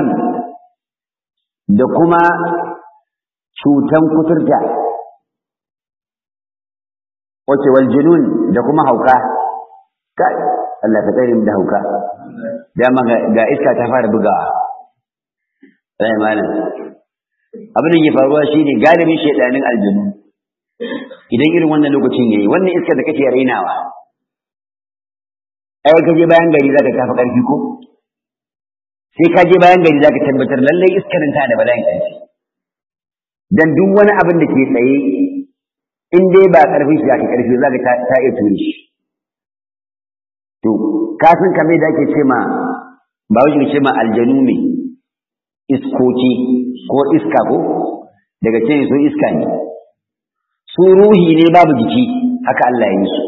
da kuma cutan kuturta wace wal junun da kuma hauka kai Allah ta tsare mu da hauka dama ga iska ta fara bugawa sai malam abin da ke faruwa shine galibin shedanin aljanu idan irin wannan lokacin yayi wannan iska da kake rainawa ai ka je bayan gari zaka tafi karfi ko sai ka je bayan gari zaka tabbatar lallai iskarin ta da bala'in ƙarfi dan duk wani abin da ke tsaye in dai ba ƙarfin shi aka ƙarfi zaka ta, ta iya ture shi to ka san kamar da ake ce ma ba wai ce ma aljanu ne iskoki ko iska ko daga ce su iska ne su ruhi ne babu jiki haka Allah ya yi su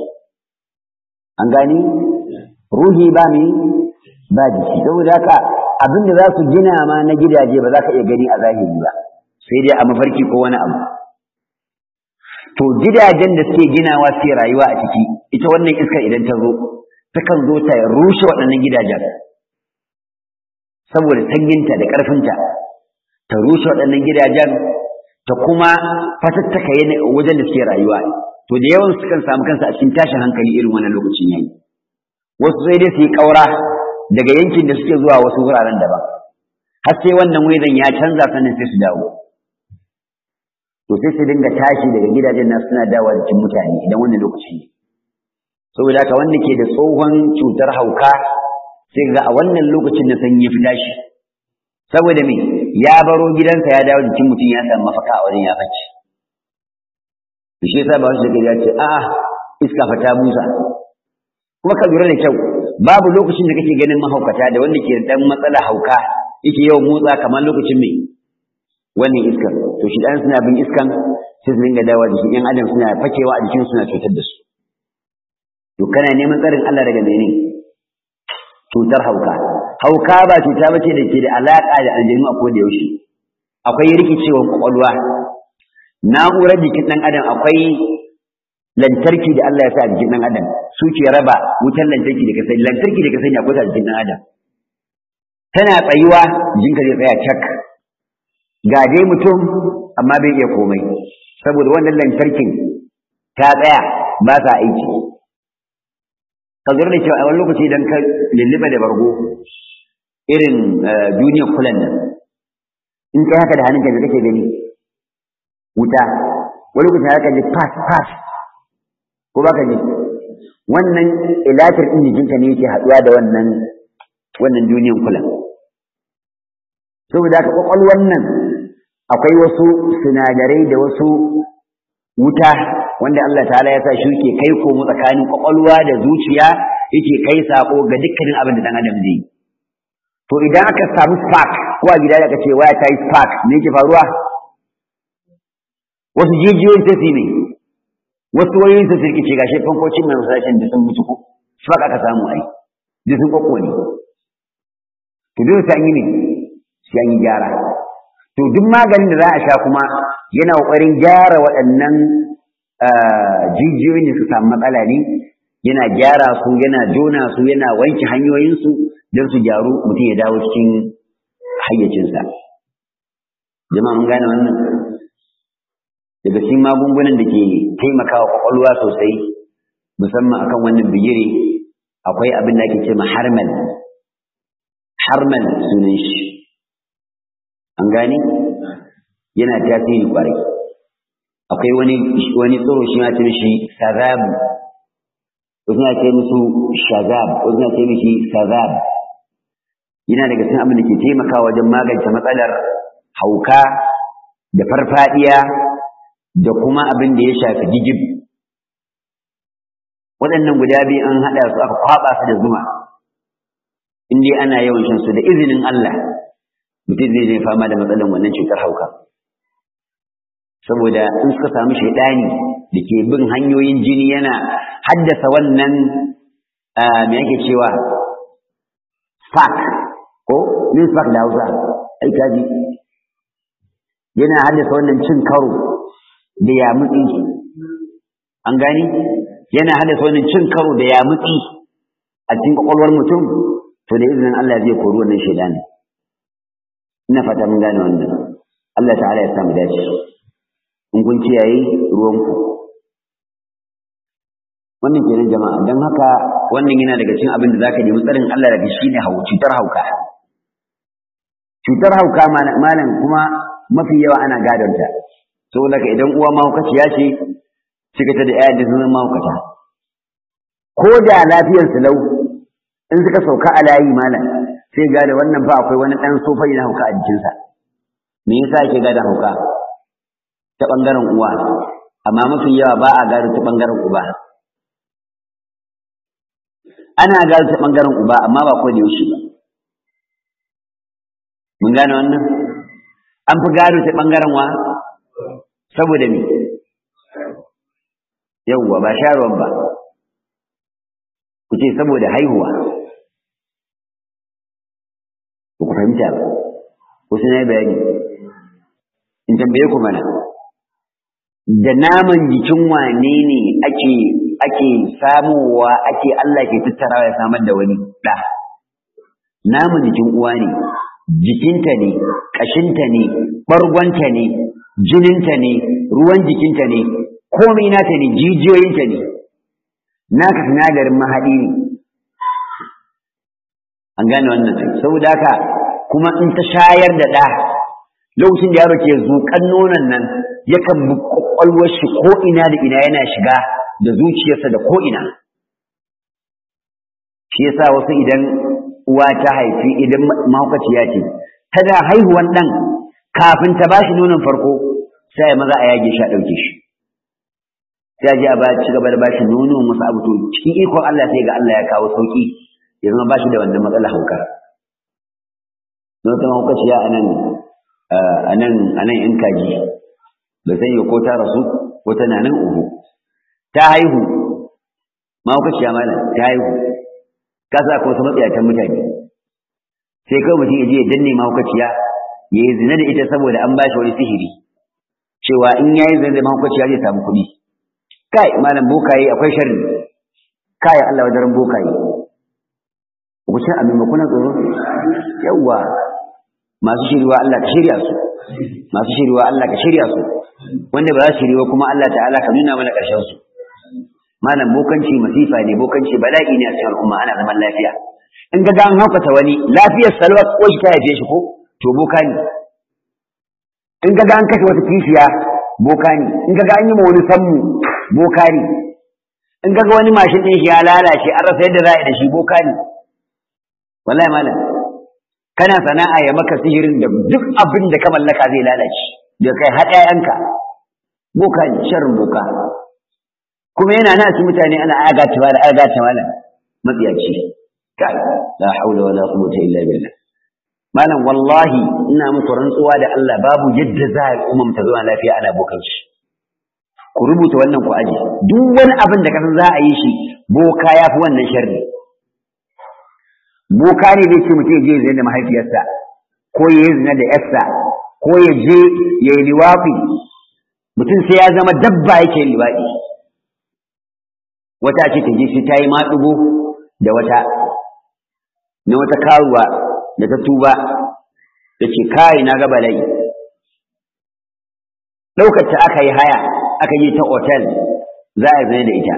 an gani ruhi ba ne ba jiki saboda haka abin da za su gina ma na gidaje ba za ka iya gani a zahiri ba sai dai a mafarki ko wani abu to gidajen da suke ginawa suke rayuwa a ciki ita wannan iska idan ta zo takan zo ta rushe waɗannan gidajen saboda sanyinta da ƙarfinta ta rushe waɗannan gidajen ta kuma fatattaka wajen da suke rayuwa to da yawan sukan samu kansa a cikin tashin hankali irin wannan lokacin yayi wasu sai dai su yi ƙaura daga yankin da suke zuwa wasu wuraren daban har sai wannan wajen ya canza sannan sai su dawo to sai su dinga tashi daga gidajen nasu suna dawowa jikin mutane idan wannan lokaci ne saboda haka wanda ke da tsohon cutar hauka sai ga a wannan lokacin na sanyi fi tashi saboda me ya baro gidansa ya dawo jikin mutum ya samu mafaka a wajen ya bacci to shi yasa ba wasu da ya ce a'a iska fa ta busa kuma ka lura da kyau babu lokacin da kake ganin mahaukata da wanda ke da dan matsala hauka yake yawan motsa kamar lokacin mai wannan iskar to shi dan suna bin iskan sai su dinga dawa jikin yan adam suna fakewa a jikin suna cutar da su to kana neman tsarin Allah daga mene cutar hauka hauka ba cuta bace da ke da alaka da aljanu a koda yaushe akwai rikicewar kwakwalwa na'urar jikin dan adam akwai lantarki da Allah ya sa a jikin dan adam su ke raba wutar lantarki da kasai lantarki da kasai ne akwai a jikin dan adam tana tsayuwa jinka zai tsaya cak ga dai mutum amma bai iya komai saboda wannan lantarkin ta tsaya ba sa aiki ka da cewa a wani lokaci idan ka lulluɓe da bargo irin duniyar kulan nan in kai haka da hannunka da kake gani wuta wani lokaci haka ji pass pass ko ba ka ji wannan ilatar ɗin jikinka ne yake haɗuwa da wannan wannan duniyar kulan saboda haka ƙwaƙwalwar nan akwai wasu sinadarai da wasu wuta wanda Allah ta'ala ya sa shi yake kai komo tsakanin ƙwaƙwalwa da zuciya yake kai sako ga dukkanin abin da ɗan adam zai to idan aka samu spark ko a gida da aka ce waya ta yi spark me yake faruwa wasu jijiyoyin ta su ne wasu wayoyin su sirkice gashi fankocin mai masashin da sun mutu ko spark aka samu ai da sun ne to dole sai an yi ne sai an yi gyara to duk maganin da za a sha kuma yana ƙoƙarin gyara waɗannan jijiyoyin da su samu matsala ne yana gyara su yana jona su yana wanke hanyoyinsu don su gyaru mutum ya dawo cikin hayyacinsa jama'a mun gane wannan daga cikin magungunan da ke taimakawa kwakwalwa sosai musamman akan wannan bigire akwai abin da ake ce ma harmal harmal sunan shi an gane yana tasiri kwarai akwai wani wani tsoro shi ma ce mishi sazabu wasu na ce musu shazab wasu na ce mishi sazab yana daga cikin abin da ke taimakawa wajen magance matsalar hauka da farfadiya da kuma abin da ya shafi gijib waɗannan guda biyu an haɗa su aka kwaɓa su da zuma in dai ana yawan shan su da izinin Allah mutum zai zai fama da matsalar wannan cutar hauka saboda in suka samu shaidani da ke bin hanyoyin jini yana haddasa wannan me yake cewa spark ko min spark da hausa ai kaji yana haddasa wannan cin karo da yamutsi an gani yana haddasa wannan cin karo da yamutsi a cikin kwakwalwar mutum to da izinin Allah zai kori wannan shaidani ina fata mun gane wannan Allah ta'ala ya samu dace in kun kiyaye ruwanku wannan kenan jama'a don haka wannan yana daga cikin abin da zaka nemi tsarin Allah daga shi ne cutar hauka cutar hauka malam kuma mafi yawa ana gadonta saboda ka idan uwa mahaukaciya ce cika ta da ƴaƴan da sunan mahaukata ko da lafiyar su lau in suka sauka a layi malam sai gada wannan fa akwai wani ɗan sofai na hauka a jikinsa me yasa yake gada hauka ta ɓangaren uwa amma mafi yawa ba a gado ta ɓangaren uba ana gado ta ɓangaren uba amma ba ko da yaushe ba mun gane wannan an fi gado ta ɓangaren wa saboda me yawwa ba sharuwan ba ku ce saboda haihuwa ku fahimta ba wasu na yi bayani in tambaye ku mana da naman jikin wane ne ake ake samowa ake Allah ke tattarawa ya samar da wani ɗa naman jikin uwa ne jikinta ne ƙashinta ne ɓargonta ne jininta ne ruwan jikinta ne komai nata ne jijiyoyinta ne naka sinadarin mahaɗi ne an gane wannan saboda haka kuma in ta shayar da ɗa lokacin da yaro ke zuƙan nonon nan yakan bi kwakwalwar shi ko ina da ina yana shiga da zuciyarsa da ko ina shi yasa wasu idan uwa ta haifi idan mahaukaciya ce tana haihuwan ɗan kafin ta bashi nonon farko sai maza a yage shi a ɗauke shi sai a je a ba ci gaba da bashi nono masu abu to cikin ikon Allah sai ga Allah ya kawo sauki ya zama bashi da wannan matsalar hauka don ta mahaukaciya a nan a nan a nan in kaji ba sai ko ta rasu ko tana nan uku ta haihu mahaukaciya malam ta haihu ka sa ko wasu matsayatan mutane sai kawai mutum ya je ya danne mahaukaciya ya yi zina da ita saboda an bashi wani sihiri cewa in ya yi zina da mahaukaciya zai samu kuɗi kai malam bokaye akwai sharri kai Allah wajen bokaye ku ce amin ba kuna tsoro yawwa masu shiriwa Allah ka shirya su masu shiriwa Allah ka shirya su wanda ba za su shiriwa kuma Allah ta'ala ka nuna mana ƙarshen su malam bokanci masifa ne bokanci bala'i ne a cikin al'umma ana zaman lafiya in ga an haukata wani lafiyar salwa ko shi ta haife shi ko to boka ne in ga an kashe wata kishiya boka ne in ga an yi ma wani sammu boka ne in ga wani mashin ɗin shi ya lalace an rasa yadda za a yi da shi boka ne wallahi malam kana sana'a ya maka sihirin da duk abin da ka mallaka zai lalace da kai har ƴaƴanka boka ne sharrin boka kuma yana na su mutane ana agata wala agata wala matsiyaci kai la haula wala quwwata illa billah malam wallahi ina muku rantsuwa da Allah babu yadda za a umma ta zuwa lafiya ana bokan shi ku rubuta wannan ku aje duk wani abin da kasan za a yi shi boka ya fi wannan sharri boka ne zai ce mutum ya je zina da mahaifiyarsa ko ya yi zina da yarsa ko ya je ya yi liwafi mutum sai ya zama dabba yake yin liwaɗi wata ce ta je sai ta yi maɗugo da wata na wata karuwa da ta tuba da ce kai na ga bala'i ɗaukar ta aka yi haya aka yi ta otel za a zane da ita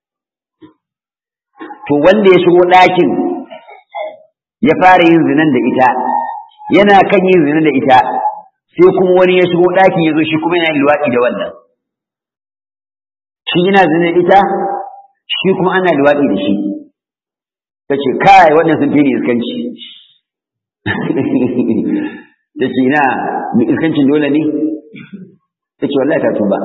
to wanda ya shigo ɗakin ya fara yin zinan da ita yana kan yin zinan da ita sai kuma wani ya shigo ɗakin ya zo shi kuma yana luwaɗi da wannan shi yana zinan ita shi kuma ana luwaɗi da shi ta ce kai wannan sun fi ni iskanci ta ce ina iskancin dole ne ta ce wallahi ta tuba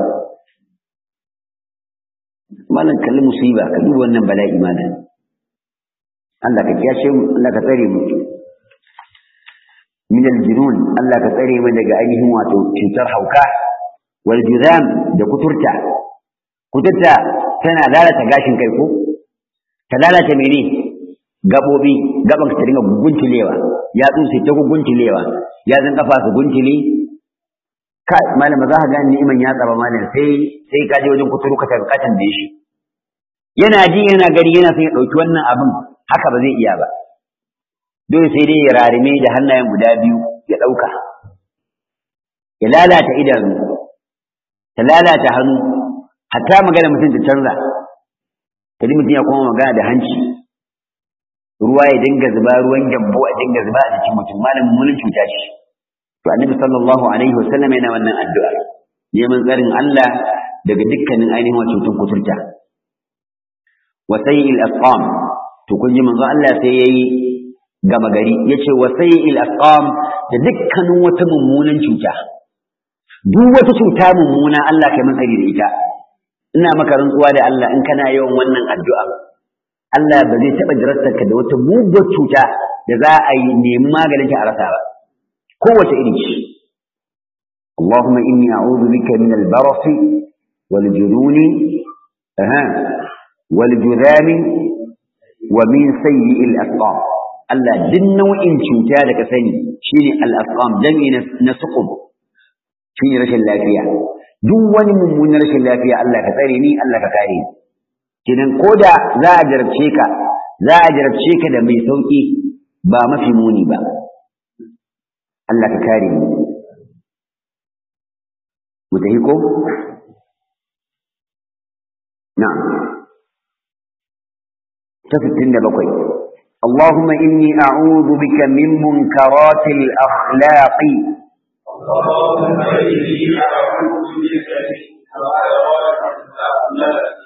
malam kalli musiba ka duba wannan bala'i malam Allah ka kiyashe mu Allah ka tsare mu min aljunun Allah ka tsare mu daga ainihin wato cutar hauka wal juzam da kuturta kuturta tana lalata gashin kai ko ta lalata mene gabobi gaban ka ta dinga guntulewa ya tsusi ta guntulewa ya zan kafa su guntule ka malam ba za ka gane ni'iman ya tsaba malam sai sai ka je wajen kuturu ka ka tambaye shi yana ji yana gari yana son ya dauki wannan abin haka ba zai iya ba dole sai dai ya rarime da hannayen guda biyu ya dauka ya lalata idanu ta lalata hannu hatta magana mutum ta canza kadi mutum ya kuma magana da hanci ruwa ya dinga zuba ruwan gyambo a dinga zuba a jikin mutum malamin mulin cuta ce to annabi sallallahu alaihi wasallam yana wannan addu'a neman tsarin Allah daga dukkanin ainihin wato cutun kuturta wa sayyi'il asqam to kun ji manzo Allah sai yayi gama gari yace wa sayyi'il asqam da dukkanin wata mummunan cuta duk wata cuta mummuna Allah kai mun tsari da ita ina maka rantsuwa da Allah in kana yawan wannan addu'a Allah ba zai taɓa jarabtarka da wata muguwar cuta da za a yi nemi maganin ta a rasa ba kowace iri ce اللهم إني أعوذ بك من البرص والجنون أها والجذام ومن سيء الأسقام Allah duk nau'in cuta da ka sani shine al-asqam jami'i na suqub shine rashin lafiya duk wani mummunan rashin lafiya Allah ka tsare ni Allah ka kare ni kidan koda za a jarabce ka za a jarabce ka da mai sauki ba mafi muni ba Allah ka kare mu mu tafi ko na'am ta 67 اللهم إني أعوذ بك من منكرات الأخلاق اللهم إني أعوذ بك من منكرات الأخلاق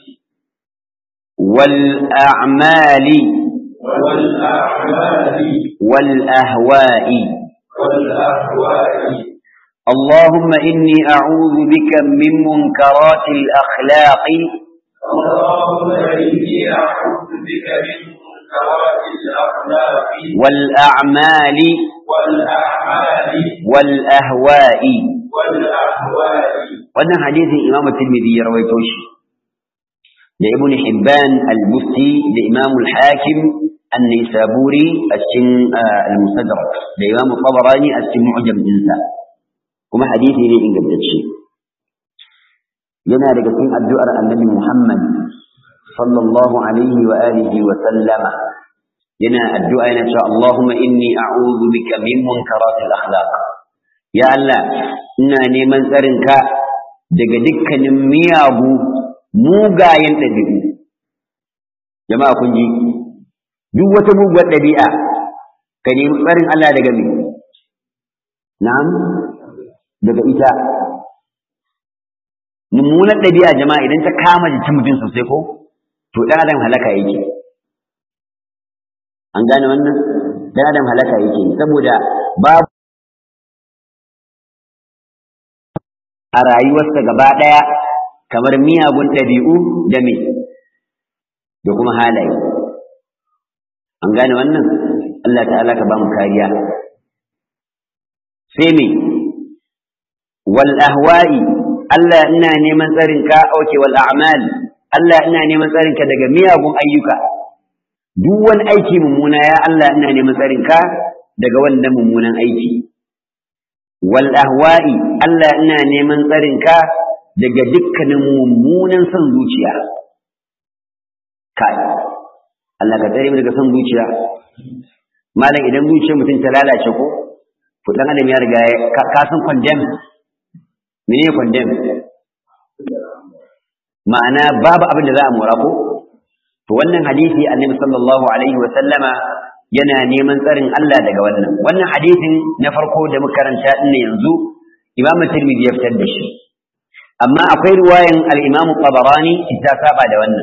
والأعمال والأعمال والأهواء والأهواء اللهم إني أعوذ بك من منكرات الأخلاق اللهم إني أعوذ بك من منكرات الأخلاق والأعمال والأعمال والأهواء والأهواء wannan hadisin Imam Tirmidhi ya rawaito shi da Ibn Hibban al-Busti da Imam al-Hakim an-Nisaburi a cikin al-Mustadrak da Imam Tabarani a cikin Mu'jam dinsa kuma hadisi ne ingantacce yana daga cikin addu'ar Annabi Muhammad sallallahu alaihi wa alihi wa sallama yana addu'a yana cewa Allahumma inni a'udhu bika min munkaratil akhlaq ya Allah ina neman tsarinka daga dukkanin miyagu mugayen ɗabi'u jama'a kun ji duk wata muguwar ɗabi'a ka nemi tsarin Allah daga me na'am daga ita mummunar ɗabi'a jama'a idan ta kama jikin mutum sosai ko to ɗan adam halaka yake an gane wannan ɗan adam halaka yake saboda babu a rayuwarsa gaba ɗaya kamar miyagun ɗabi'u da me da kuma halaye an gane wannan Allah ta'ala ka ba mu kariya sai me wal ahwa'i Allah ina neman tsarin ka auke wal a'mal Allah ina neman tsarin ka daga miyagun ayyuka duk wani aiki mummuna ya Allah ina neman tsarin ka daga wannan mummunan aiki wal ahwa'i Allah ina neman tsarin ka daga dukkanin mummunan son zuciya kai Allah ka tsare mu daga son zuciya malam idan zuciyar mutum ta lalace ko to dan adam ya riga ka san condemn menene condemn ma'ana babu abin da za a mora ko to wannan hadisi annabi sallallahu alaihi wa sallama yana neman tsarin Allah daga wannan wannan hadisin na farko da muka karanta din yanzu Imam Tirmidhi ya fitar da shi amma akwai riwayan al-Imam Tabarani ta saba da wannan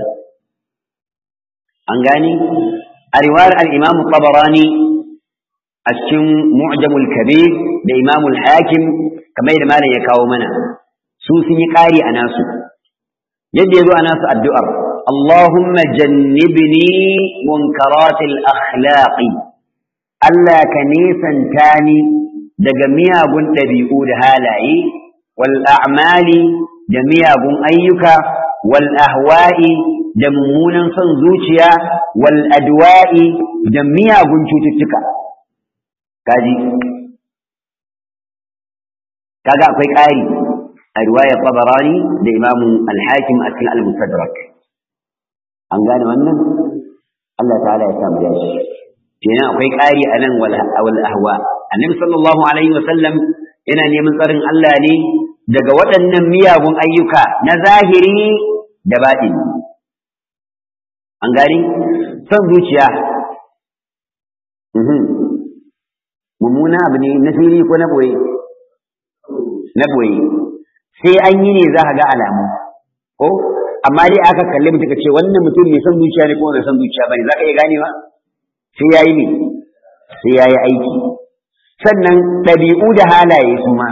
an gani a riwayar al-Imam Tabarani a cikin Mu'jamul Kabir da Imam al-Hakim kamar da malam ya kawo mana su sun yi ƙari a nasu yadda ya zo a nasu addu'ar اللهم جنبني منكرات الأخلاق ألا كنيسا تاني دقميا بن تبيئو دهالاي والأعمال دميا بن أيك والأهواء دمونا صنزوشيا والأدواء دميا بن شوتتك كاجي كاجا أكوي كاري الرواية الطبراني لإمام الحاكم أسماء المستدرك an gane wannan Allah ta'ala ya samu dashi kenan akwai ƙari a nan wal ahwa annabi sallallahu alaihi wa sallam yana neman tsarin Allah ne daga waɗannan miyagun ayyuka na zahiri da baɗini an gani son zuciya mummuna abu ne na fili ko na boye na boye sai an yi ne za ka ga alamu ko amma dai aka kalle mutum ka ce wannan mutum mai son zuciya ne ko mai son zuciya bane zaka iya gane ba sai yayi ne sai yayi aiki sannan ɗabi'u da halaye su ma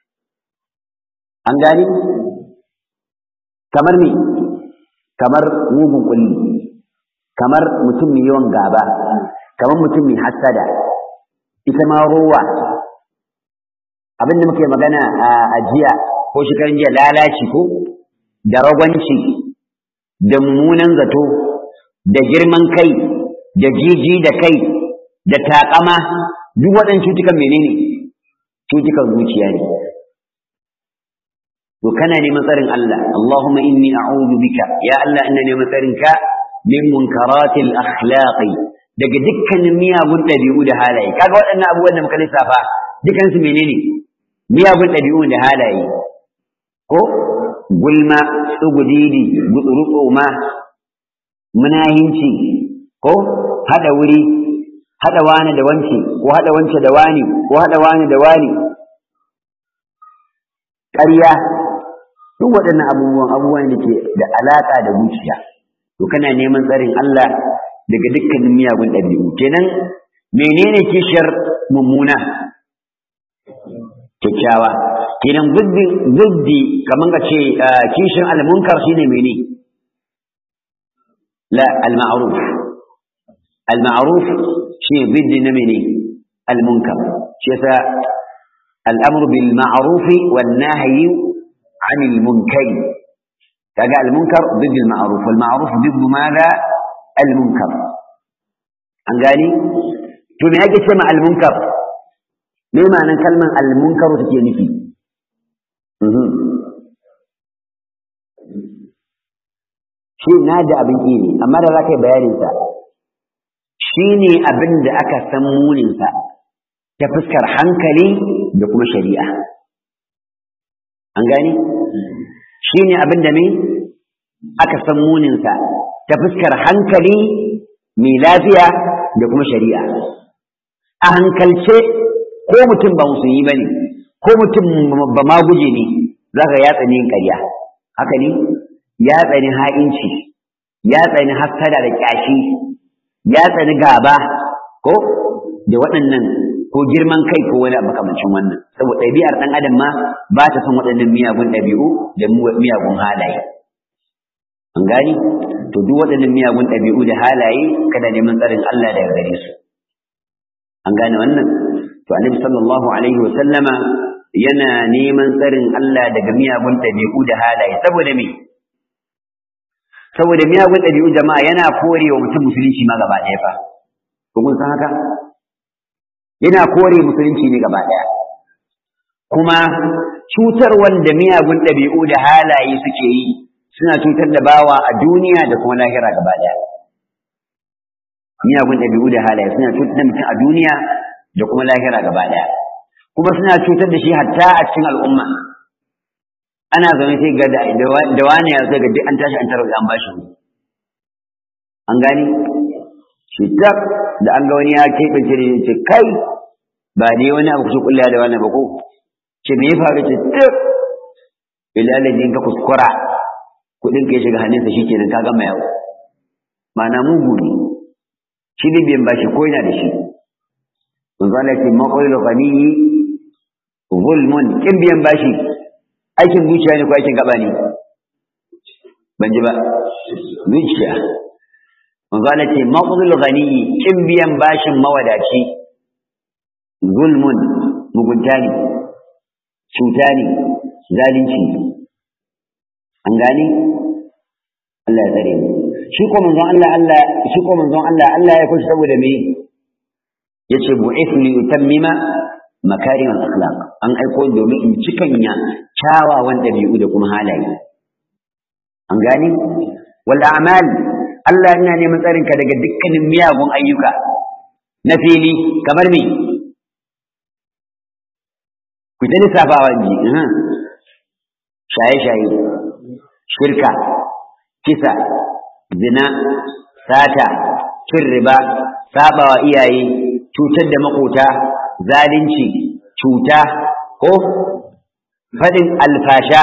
an gane kamar me kamar mugun kulli kamar mutum mai yawan gaba kamar mutum mai hassada ita ma rowa abin da muke magana a jiya ko shekaran jiya lalaci ko da ragwanci da mummunan zato da girman kai da jiji da kai da taƙama duk waɗannan cutukan menene cutukan zuciya ne to kana neman tsarin Allah Allahumma inni a'udhu bika ya Allah ina neman tsarin ka min munkaratil akhlaqi daga dukkanin miyagun ɗabi'u da halaye kaga waɗannan abubuwan da muka lissafa dukansu menene miyagun ɗabi'u da halaye ko gulma tsugudidi gutsurutsoma munahinci ko hada wuri hada wani da wance ko hada wance da wani ko hada wani da wani ƙarya duk waɗannan abubuwan abubuwan da ke da alaƙa da zuciya to kana neman tsarin Allah daga dukkanin miyagun ɗabi'u kenan menene kishiyar mummuna kyakkyawa kenan guddi guddi kaman ka ce kishin almunkar shine mene la alma'ruf alma'ruf shine guddi na mene almunkar shi yasa al'amru bil ma'ruf wan nahyi 'anil munkar kaga almunkar ضد المعروف والمعروف ضد ماذا المنكر an gani to me yake ce ma almunkar me ma'anar kalmar almunkaru take nufi shi na da abin ƙi ne amma da za ka yi bayaninsa shi ne abin da aka san muninsa ta fuskar hankali da kuma shari'a an gani shine abin da me aka san muninsa ta fuskar hankali mai lafiya da kuma shari'a a hankalce ko mutum ba musulmi ba ne ko mutum ba ma guje ne za ka ya tsani ƙarya haka ne ya tsani ha'inci ya tsani hassada da ƙyashi ya tsani gaba ko da waɗannan ko girman kai ko wani makamancin wannan saboda ɗabi'ar ɗan adam ma ba ta son waɗannan miyagun ɗabi'u da miyagun halaye an gani to duk waɗannan miyagun ɗabi'u da halaye kada neman tsarin Allah daga gare su an gane wannan to annabi sallallahu alaihi wa sallama yana neman tsarin Allah daga miyagun ɗabi'u da halaye saboda me saboda miyagun ɗabi'u jama'a yana korewa mutum musulunci ma gaba ɗaya fa ko kun san haka yana kore musulunci ne gaba ɗaya kuma cutar wanda miyagun ɗabi'u da halaye suke yi suna cutar da bawa a duniya da kuma lahira gaba ɗaya miyagun ɗabi'u da halaye suna cutar da mutum a duniya da kuma lahira gaba ɗaya kuma suna cutar da shi hatta a cikin al'umma ana zaune sai ga da wani ya sai ga duk an tashi an tarar an bashi an gani shi tak da an ga wani ya keɓe ce ce kai ba dai wani abu kusa kulla da wani ba ko ce me ya faru ce tak bilalaji in ka kuskura kuɗin ka ya shiga hannunsa shi kenan ka gama yawo ma'ana mugu ne shi ne biyan bashi ko yana da shi manzo Allah ce maqul ghaniyi zulmun kin biyan bashi aikin zuciya ne ko aikin gaba ne ban ji ba zuciya manzo Allah ce maqul ghaniyi kin biyan bashin mawadaci zulmun mugunta ne cuta ne zalunci an gane Allah ya tsare mu shi ko manzon Allah Allah shi ko manzon Allah Allah ya kushi saboda me yace bu'ith li utammima makarim al-akhlaq an aiko domin in cikanya kyawawan dabi'u da kuma halaye an gane wal a'mal Allah yana neman tsarin ka daga dukkanin miyagun ayyuka na fili kamar me ku ta lissafawa ji shaye-shaye shirka kisa zina sata cin riba sabawa iyaye cutar da makota zalunci cuta ko faɗin alfasha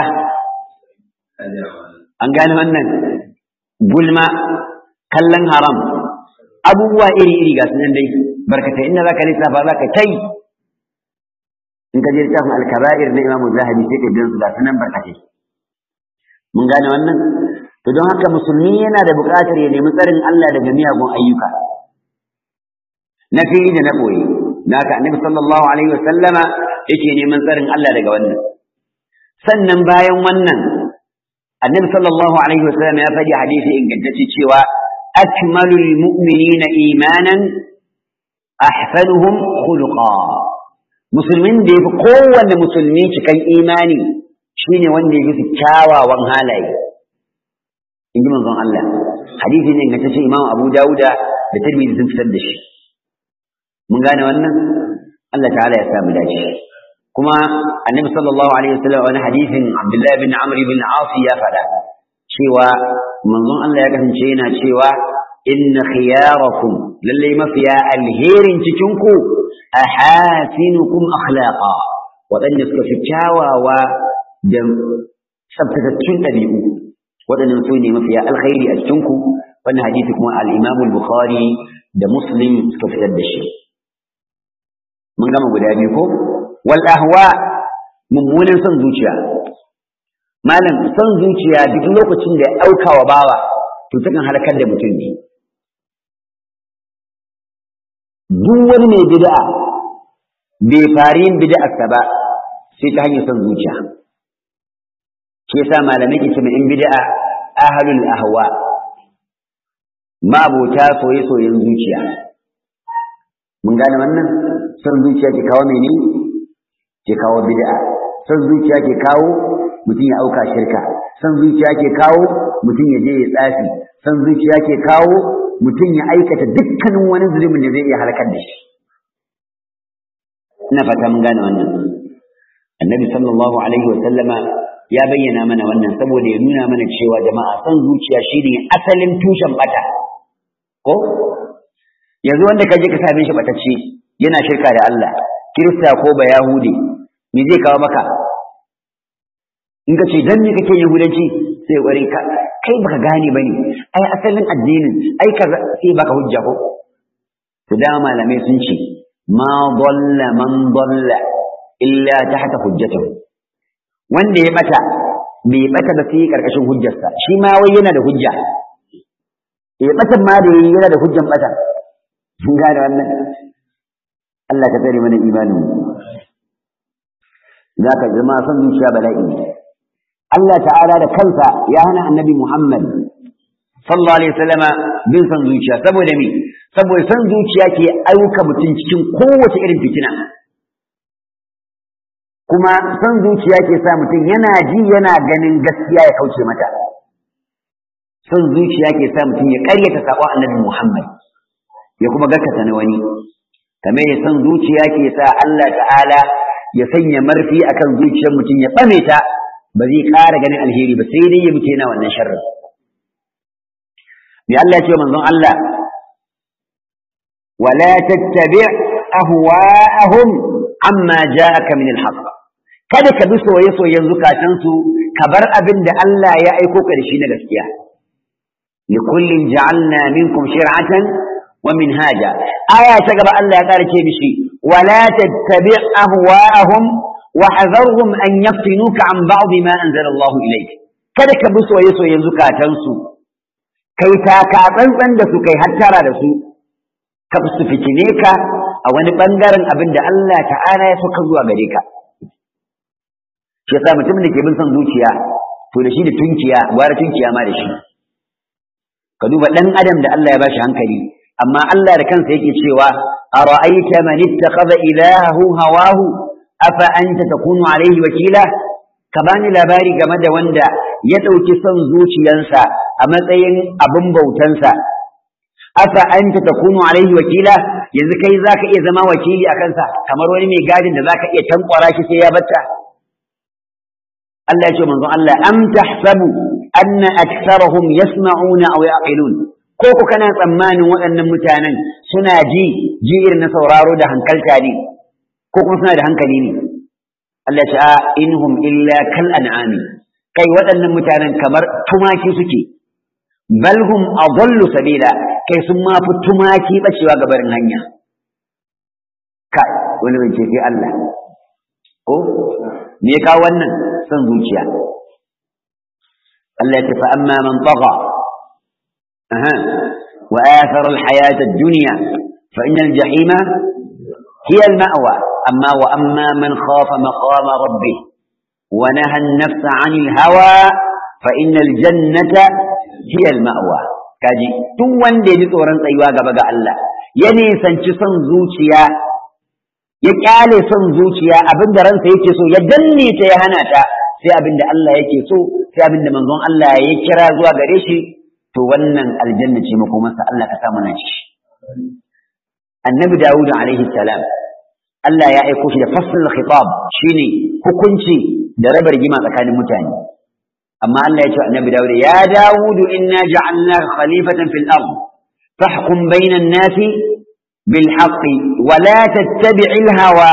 an gane wannan gulma kallon haram abubuwa iri-iri ga sunan dai barkatai inda za ka lissafa za ka kai in ka je littafin alkaba'ir na imamu zahabi sai ka biyan su ga sunan barkatai mun gane wannan to don haka musulmi yana da buƙatar ya nemi tsarin Allah daga miyagun ayyuka na fili da na ɓoye da haka annabi sallallahu alaihi wa sallama yake neman tsarin Allah daga wannan sannan bayan wannan annabi sallallahu alaihi wa sallam ya faɗi hadisi ingantacce cewa akmalul mu'minina imanan ahsanuhum khuluqa musulmin da yafi kowanne musulmi cikan imani shine wanda ya fi kyawawan halaye in ji manzon Allah hadisi ne ga tace Imam Abu Dawuda da Tirmidhi sun fitar da shi mun gane wannan Allah ta'ala ya sa mu dace kuma Annabi sallallahu alaihi wasallam wani hadisin Abdullah bin Amr bin As ya faɗa cewa manzon Allah ya kasance yana cewa inna khiyarakum lalle mafiya alherin cikin ku ahasinukum akhlaqa waɗanda suka fi kyawawa da tsabtatattun ɗabi'u waɗannan su ne mafiya alkhairi a cikinku wannan hadisi kuma al-Imam al-Bukhari da Muslim suka fitar da shi mun gama guda biyu ko wal ahwa mummunan son zuciya malam son zuciya duk lokacin da ya auka wa bawa to takan halakar da mutum ne duk wani mai bid'a bai fari yin bid'arsa ba sai ta hanyar son zuciya shi yasa malamai ke cewa in bid'a ahlul ahwa mabota soye soyen zuciya mun gane wannan son zuciya ke kawo mene ke kawo bid'a son zuciya ke kawo mutum ya auka shirka son zuciya ke kawo mutum ya je ya tsafi son zuciya ke kawo mutum ya aikata dukkanin wani zulumin da zai iya halakar da shi ina fata mun gane wannan annabi sallallahu alaihi wa sallama ya bayyana mana wannan saboda ya nuna mana cewa jama'a son zuciya shine asalin tushen bata ko yanzu wanda ka je ka same shi batacce yana shirka da Allah kirista ko ba yahudi me zai kawo maka in ka ce dan me kake yahudanci sai kware ka kai baka gane bane ai asalin addinin ai ka sai baka hujja ko to da malamai sun ce ma dalla man dalla illa tahta hujjatihi wanda ya bata bai bata ba sai karkashin hujjarsa shi ma wai yana da hujja eh batan ma da yayi yana da hujjan bata sun gane wannan Allah ka tsare mana imanin zaka zama son zuciya bala'i Allah ta'ala da kansa ya hana annabi Muhammad sallallahu alaihi wasallama bin son zuciya saboda me saboda son zuciya ke ayyuka mutum cikin kowace irin fitina kuma son zuciya ke sa mutum yana ji yana ganin gaskiya ya kauce mata son zuciya ke sa mutum ya karyata saƙon annabi Muhammad ya kuma gaskata na wani kamar ya son zuciya ke sa Allah ta'ala ya sanya marfi akan zuciyar mutum ya ɓame ta ba zai ƙara ganin alheri ba sai dai ya mutu yana wannan sharrin me Allah ya ce manzon Allah wala tattabi' ahwa'ahum amma ja'aka min al-haqq kada ka bi soye-soyen zukatansu ka bar abin da Allah ya aiko ka da shi na gaskiya li kullin ja'alna minkum shir'atan wa minhaja aya ta gaba Allah ya kara ce mishi wala tattabi' ahwa'ahum wa hadharhum an yaftinuka an ba'd ma anzala Allah ilayk kada ka bi soye-soyen zukatansu kai ta ka tsantsan da su kai hattara da su ka su fitine ka a wani bangaren abin da Allah ta'ala ya so ka zuwa gare ka shi yasa mutumin da ke bin son zuciya to da shi da tunkiya gwara tunkiya ma da shi ka duba dan adam da Allah ya bashi hankali amma Allah da kansa yake cewa ara'aita man ittakhadha ilahahu hawahu afa anta takunu alayhi wakila ka bani labari game da wanda ya dauki son zuciyansa a matsayin abin bautansa afa anta takunu alayhi wakila yanzu kai zaka iya zama wakili a kansa kamar wani mai gadin da zaka iya tankwara shi sai ya batta Allah ya ce manzon Allah am tahsabu anna aktharahum yasma'una aw yaqilun ko ku kana tsammanin waɗannan mutanen suna ji ji irin na sauraro da hankalta ne ko kuma suna da hankali ne Allah ya ce a inhum illa kal an'ami kai waɗannan mutanen kamar tumaki suke bal hum adallu sabila kai sun ma fi tumaki bacewa gabarin hanya kai wani bai ce sai Allah ko me ya kawo wannan son zuciya Allah ya ce fa amma man tagha aha wa athara al-hayata ad-dunya fa inna al-jahima hiya al-ma'wa amma wa amma man khafa maqama rabbih wa naha an-nafsa 'anil hawa fa inna al-jannata hiya al-ma'wa kaji duk wanda ya ji tsoron tsayuwa gaba ga Allah ya nisanci son zuciya ya kyale son zuciya abin da ransa yake so ya danne ta ya hana ta sai abin da Allah yake so sai abin da manzon Allah ya kira zuwa gare shi to wannan aljanna ce makomarsa Allah ka sa mana shi annabi Dawud alaihi salam Allah ya aiko shi da fasl khitab shine hukunci da raba rigima tsakanin mutane amma Allah ya ce annabi Dawud ya Dawud inna ja'alnaka khalifatan fil ard fahkum bainan nasi بالحق ولا تتبع الهوى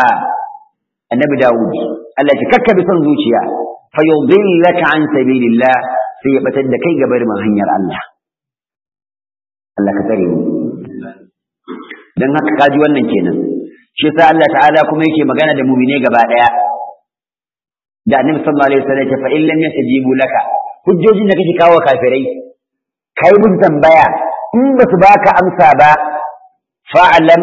النبي داود Allah ya kakka bi son zuciya fa yudillaka an sabilillah sai ya batar da kai gabar man hanyar Allah Allah ka tsare mu dan haka kaji wannan kenan shi yasa Allah ta'ala kuma yake magana da mu'mine gaba daya da Annabi sallallahu alaihi wasallam ya fa in lam yastajibu laka hujjojin da kake kawo kafirai kai mun tambaya in ba su baka amsa ba fa'lam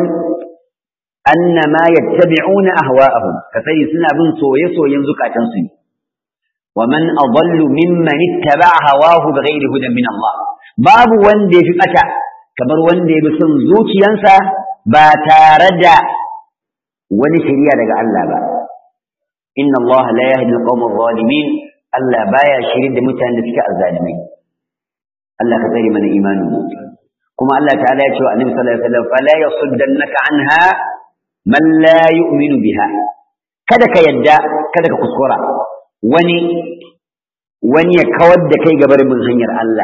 annama yattabi'una ahwa'ahum ka sani suna bin soye-soyen zukatansu ne wa man adallu mimman ittaba'a hawahu bighairi hudan min Allah babu wanda yafi bata kamar wanda ya bi son zuciyansa ba tare da wani shari'a daga Allah ba inna Allah la yahdi al-qawma adh-dhalimin Allah baya shirin da mutanen da suke azzalimai Allah ka tsare mana imanin mu kuma Allah ta'ala ya ce wa Annabi sallallahu alaihi wasallam fala yasuddannaka anha man la yu'minu biha kada ka yadda kada ka kuskura wani wani ya kawar da kai gabar bin hanyar Allah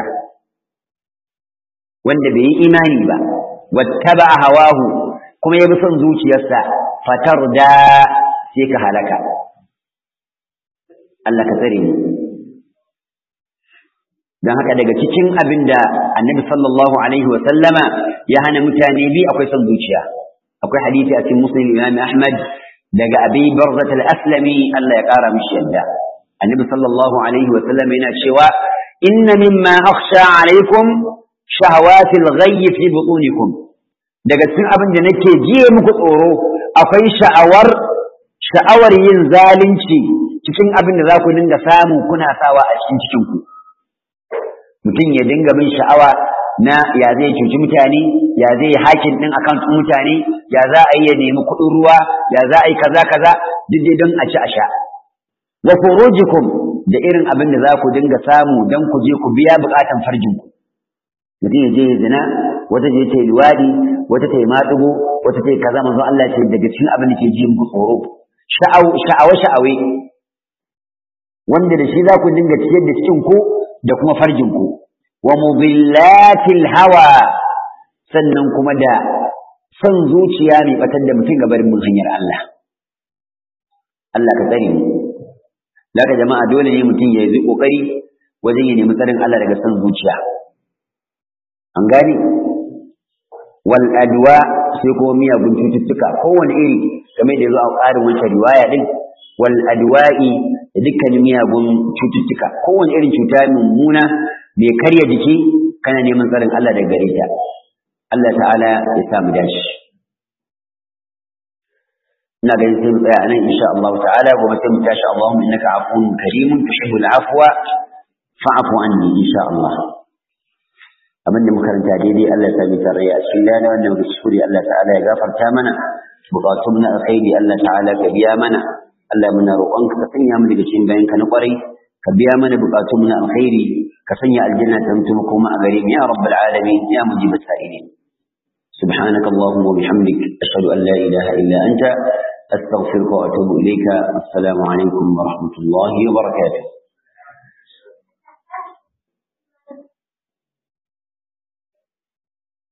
wanda bai yi imani ba wattaba hawahu kuma ya bi son zuciyarsa fatar da sai ka halaka Allah ka tsare ni don haka daga cikin abin da annabi sallallahu alaihi wa sallama ya hana mutane bi akwai son zuciya akwai hadisi a cikin muslim imam ahmad daga abi barzat al-aslami Allah ya kara mishi yadda annabi sallallahu alaihi wa sallama yana cewa inna mimma akhsha alaikum shahawatil ghayy fi butunikum daga cikin abin da nake jiye muku tsoro akwai sha'awar sha'awar yin zalunci cikin abin da za ku dinga samu kuna sawa a cikin cikinku mutum ya dinga bin sha'awa na ya zai cuci mutane ya zai hakin din akan mutane ya za a yi ya nemi kuɗin ruwa ya za a yi kaza kaza duk dai don a ci a sha wa furujikum da irin abin da za ku dinga samu don ku je ku biya bukatan farjinku mutum ya je ya zina wata je ta yi luwadi wata ta yi maɗugo wata ta yi kaza manzo Allah ce daga cikin abin da ke ji muku tsoro sha'awa sha'awe wanda da shi za ku dinga ciyar da cikin ku da kuma farjin ku wa mudillatil hawa sannan kuma da son zuciya mai batar da mutum gabar mun hanyar Allah Allah ka tsare mu daga jama'a dole ne mutum ya yi kokari wajen ya nemi tsarin Allah daga son zuciya an gane wal adwa sai kuma miyagun cututtuka kowane iri game da yazo a ƙarin wancan riwaya din wal adwa'i da dukkanin miyagun cututtuka kowane irin cuta mummuna mai karya jiki kana neman tsarin Allah daga gare ta Allah ta'ala ya sa mu dashi ina ganin sai mu tsaya anan insha Allah ta'ala gobe sai mu tashi Allahumma innaka afuwun karimun tuhibbul afwa fa'fu anni insha Allah abin da makaranta daidai Allah ta bi tarayya a cikin lana wannan kuskure Allah ta'ala ya gafarta mana bukatun na alkhairi Allah ta'ala ka biya mana Allah muna roƙonka ka sanya mu daga cikin bayanka na ƙwarai ka biya mana bukatun na alkhairi ka sanya aljanna ta mutu kuma a gare mu ya rabbal alamin ya mujib sa'ilin سبحانك اللهم وبحمدك أشهد أن لا إله إلا أنت أستغفرك وأتوب إليك السلام عليكم ورحمة الله وبركاته